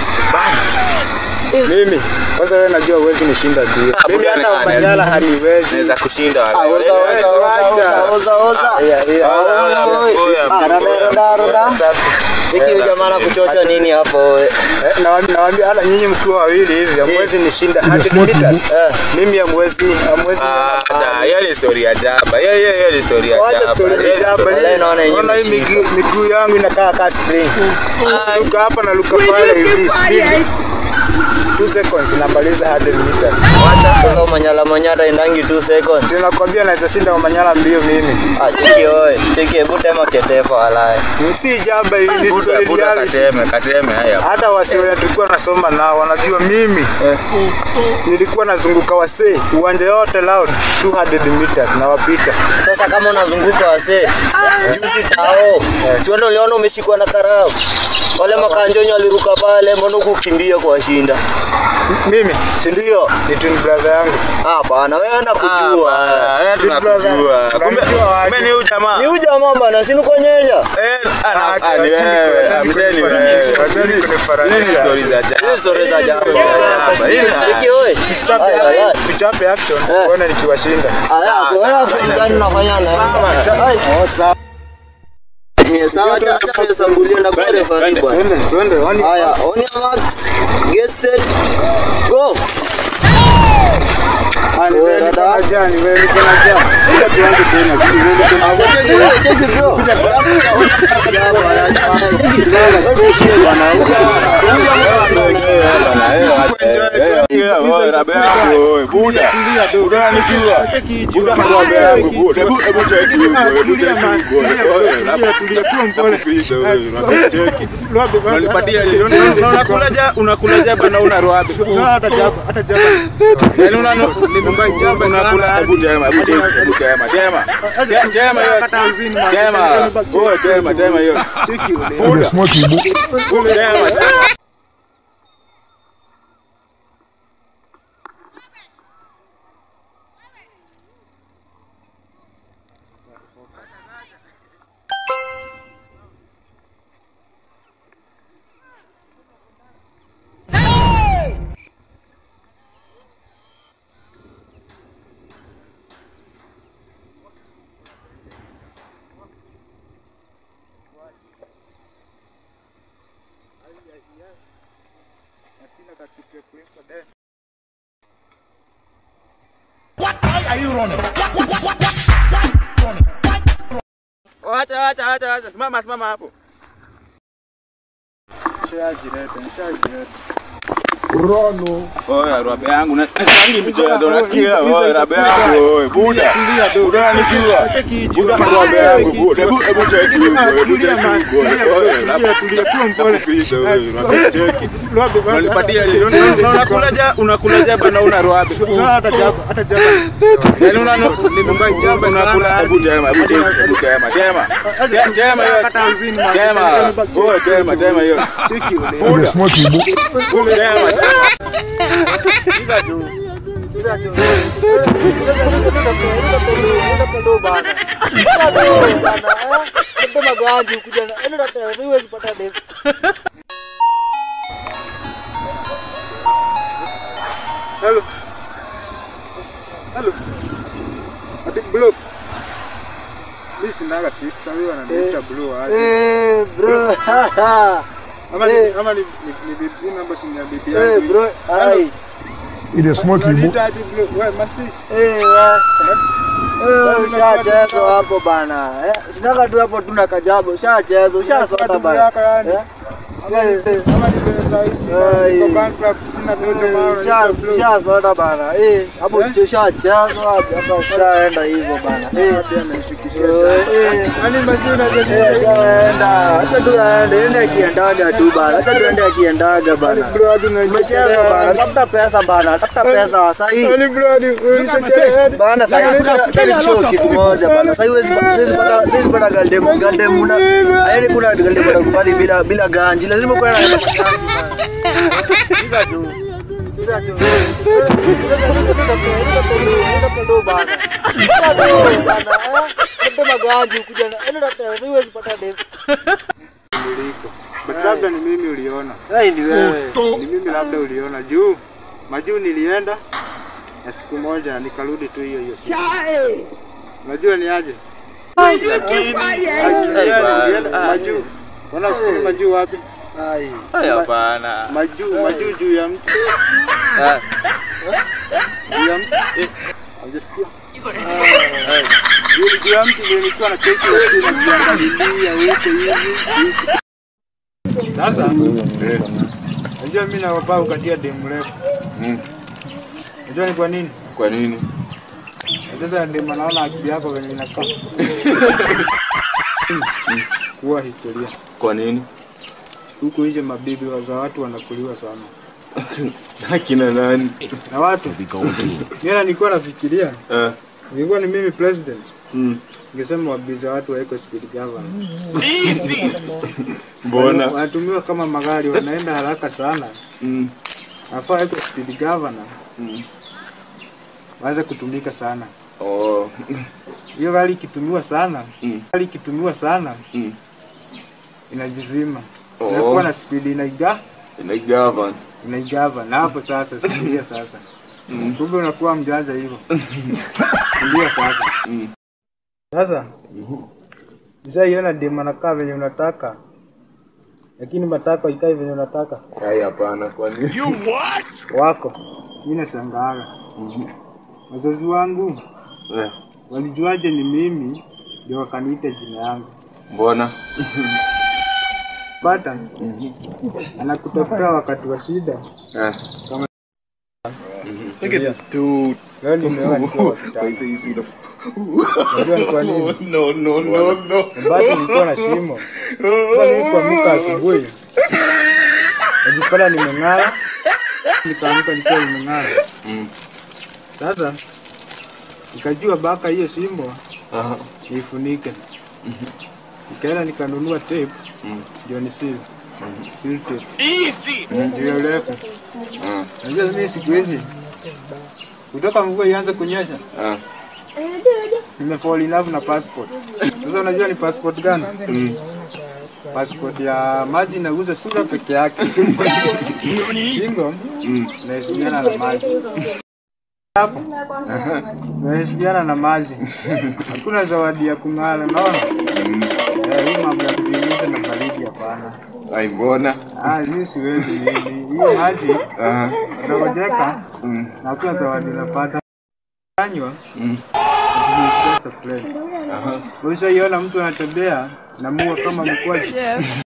Mimi kwanza, wewe najua huwezi nishinda mbio. Mimi hata Omanyala haniwezi. naweza kushinda Ah, wala oza, oza, oza, oza, oza, oza. Aya, aya. Oi, oi, oi. Ah, roda, roda, roda. Hiki huyu jamaa anakuchocha nini hapo wewe? Eh, nawaambia nawaambia hata nyinyi mkiwa wawili hivi hamwezi nishinda 100 meters. Eh, mimi hamwezi hamwezi. Hata hiyo ni story ya jaba. Hiyo hiyo hiyo ni story ya Wacha jaba. story Hiyo ni za hapa. story- Wala naona yenyewe Naona hii imeshika. miguu miguu yangu inakaa kama spring. Luka hapa na luka pale hivi. speed. Two seconds namaliza 100 meters. Wacha sasa manyala manyata indangi 2 seconds. Ninakwambia naweza shinda Omanyala mbio mimi. Ah, cheki oe. Cheki hebu tema ketefa walai. Si jamba hivi ni Buda story buda reality. kateme kateme haya. hata wasi wenye tulikuwa nasoma nao wanajua mimi nilikuwa nazunguka wasee uwanja yote loud 200 meters na wapita Sasa kama unazunguka wasee, juzi tao. Tuende uliona umeshikwa na karau. Wale makanjonyo waliruka pale, mbona kukimbia kuwashinda? mimi Si ndio? ni twin brother yangu Ah, bana wewe enda kujua. Ah, tunakujua. Kumbe kumbe ni huyu jamaa. Ni huyu jamaa bana, si nikuonyesha? Eh, ana- Acha, ah, ni acheni wewe. kuni- Ah, mzee ni wewe. acheni kunifananisha. Hizi ni stories za jaba. Hizi stories za jaba. Hizi ni jaba. Hizi ni- Cheki oe. Tuchape Aya, aya. action- tuchape action uone nikiwashinda Aya, kwa hiyo action gani unafanya na? Ai, Oh, sawa. ni sawa acha acha nisambulie na kwa referee bwana. Twende, twende, wani- Haya, on your marks, get set, go. Ah, ni wewe. dada. Jani wewe niko na jani. Sasa tuanze tena. Cheki bro. unakulaja bana una rwabe Hata jaba, hata jaba. yani una unakula hebu tema hebu tema hebu tema tema Te- tema hiyo Kata hamsini, man. tema oh tema tema hiyo It is smoky book. tema Acha acha acha acha simama simama hapo Nishajileta, nishajileta. Oya rabe yangu na rangi mjea ndo nasikia oya rabe yangu oye buda buda anijua buda na rabe yangu buda hebu hebu cheki huko hebu Tulia, man. cheki huko Tulia, oya tulia, rabe tulia, kuwa mpole. Nakupisha wewe, nakucheki. Lobe, baba. Unanipatia ile una- unakulaja unakulaja bana una rwabe Hata jaba, hata jaba. yani una unakula hebu tema hebu cheki hebu tema tema Te- tema hiyo Kata hamsini, man. tema oye tema tema hiyo It is smoky book. tema Hizo tu. Hizo tu. Ndo bana. Ndo bana. Eh, ndo magaji kuja na. Endo tata, huwezi pata demu. Hello. Hello. Ati blue. Mimi sinaga sister, wewe ananiita blue aje. Eh, bro. Ama ni eh. ama ni ni ni bibi namba si ni ya bibi Eh, yangu. bro. Ai. It is smoky book. Unaniita aje blue? Wewe masi. Eh, wa. Eh, ushachezwa hapo bana. Eh, sinaga tu hapo tuna kajabo. Ushachezwa, ushasota bana. Eh? Eh, eh. Ama ni pesa hizi. Ai. Niko bankrupt sina pesa maana unaniita blue. Ushasota bana. Eh, hapo ushachezwa hapo hapa ushaenda hivyo bana. Eh. Hadi anaishikisha. Eh, eh. Yaani masi Eh, unajua shaenda. Acha tu aende, ende akiendaga tu bana. Acha tu ende akiendaga bana. bro hadi unaniita. Umecheza bana. Tafuta pesa bana. Tafuta pesa sahi. Yaani bro hadi unanichekea. Bana sasa chali show kitu moja bana. Sasa huwezi huwezi pata huwezi pata galdem galdem una yaani kuna galdem atakubali bila bila ganji. Lazima kuwe na ganji. Hizo tu. Hizo tu. Ndo bana. Ndo bana. Ndo maganji kuja na. Endo tata, huwezi pata demu. Niliko. But labda ni mimi uliona. Ai ni wewe. Ni mimi labda uliona juu majuu nilienda na siku moja nikarudi tu hiyo hiyo siku. Unajua ni aje? lakini Ulienda majuu. Unafikiri majuu wapi? Ai. hapana Majuu, majuu juu ya mti. Juu ya mti. Eh, Hujasikia? Juu juu ya mti ndio nilikuwa na cheki ya simu najiangalilia huko hivi. Sasa unajua mimi na baba ukatia demu refu. Mm. Unajua ni kwa nini? kwa nini Na Sasa ndio naona akili yako venye inakaa. Kuwa historia. kwa nini Huku nje mabibi wa za watu wanakuliwa sana. akina nani Na watu. Mimi nilikuwa nafikiria Eh, ningekuwa ni mimi president. mm. Ningesema wabibi za watu wawekwe speed governor. mbona Wanatumiwa kama magari wanaenda haraka sana. Mm. Nafaa wawekwe speed governor. Mm. Waanze kutumika sana. oh Hiyo gari ikitumiwa sana, Mm. gari ikitumiwa sana Mm. inajizima. Oh. Inakuwa na speed inaiga inaigavan inaigava na hapo sasa sikia sasa. Kumbe unakuwa mjanja hivyo. Ndio sasa. Mm. Sasa Mshaiona demu anakaa venye unataka, lakini matako ikai venye unataka ai hapana kwa nini wako. Mimi nashangaaga wazazi wangu Eh, walijuaje ni mimi ndio wakaniita jina yangu. Mbona? Pata anakutafuta wakati wa shida Eh. kama Look at this dude. leo nimeoa nikiwa wa kitambo. Wait till you see the. Unajua ni kwa nini? No, no, no, no. Basi nilikuwa na shimo. Sasa nilipoamka asubuhi najipata nimeng'ara, nikaamka nikiwa nimeng'ara. Mm. Sasa nikajua baka hiyo shimo Aha. niifunike. Nikaenda nikanunua tape Mm. ndio ni seal. Seal tape. Easy. Ndio refu. Unajua mimi siku hizi kutoka mvua ianze kunyesha Ah. nimefall in love na passport. Sasa unajua ni passport gani? Mm. Passport ya maji inaguza sura peke yake. Shingo Mm. naheshimiana na maji. Hapo naheshimiana na maji. Hakuna zawadi ya kung'ara, unaona? Eh, hii mambo ya kujiuliza na baridi hapana. Ai, mbona? Ah, mimi siwezi hivi. Hiyo maji Aha. unangojeka Mm. na hakuna zawadi unapata. Kanywa Mm. it is just a friend. Ushaiona mtu anatembea na mua kama mkwaji. Jeff.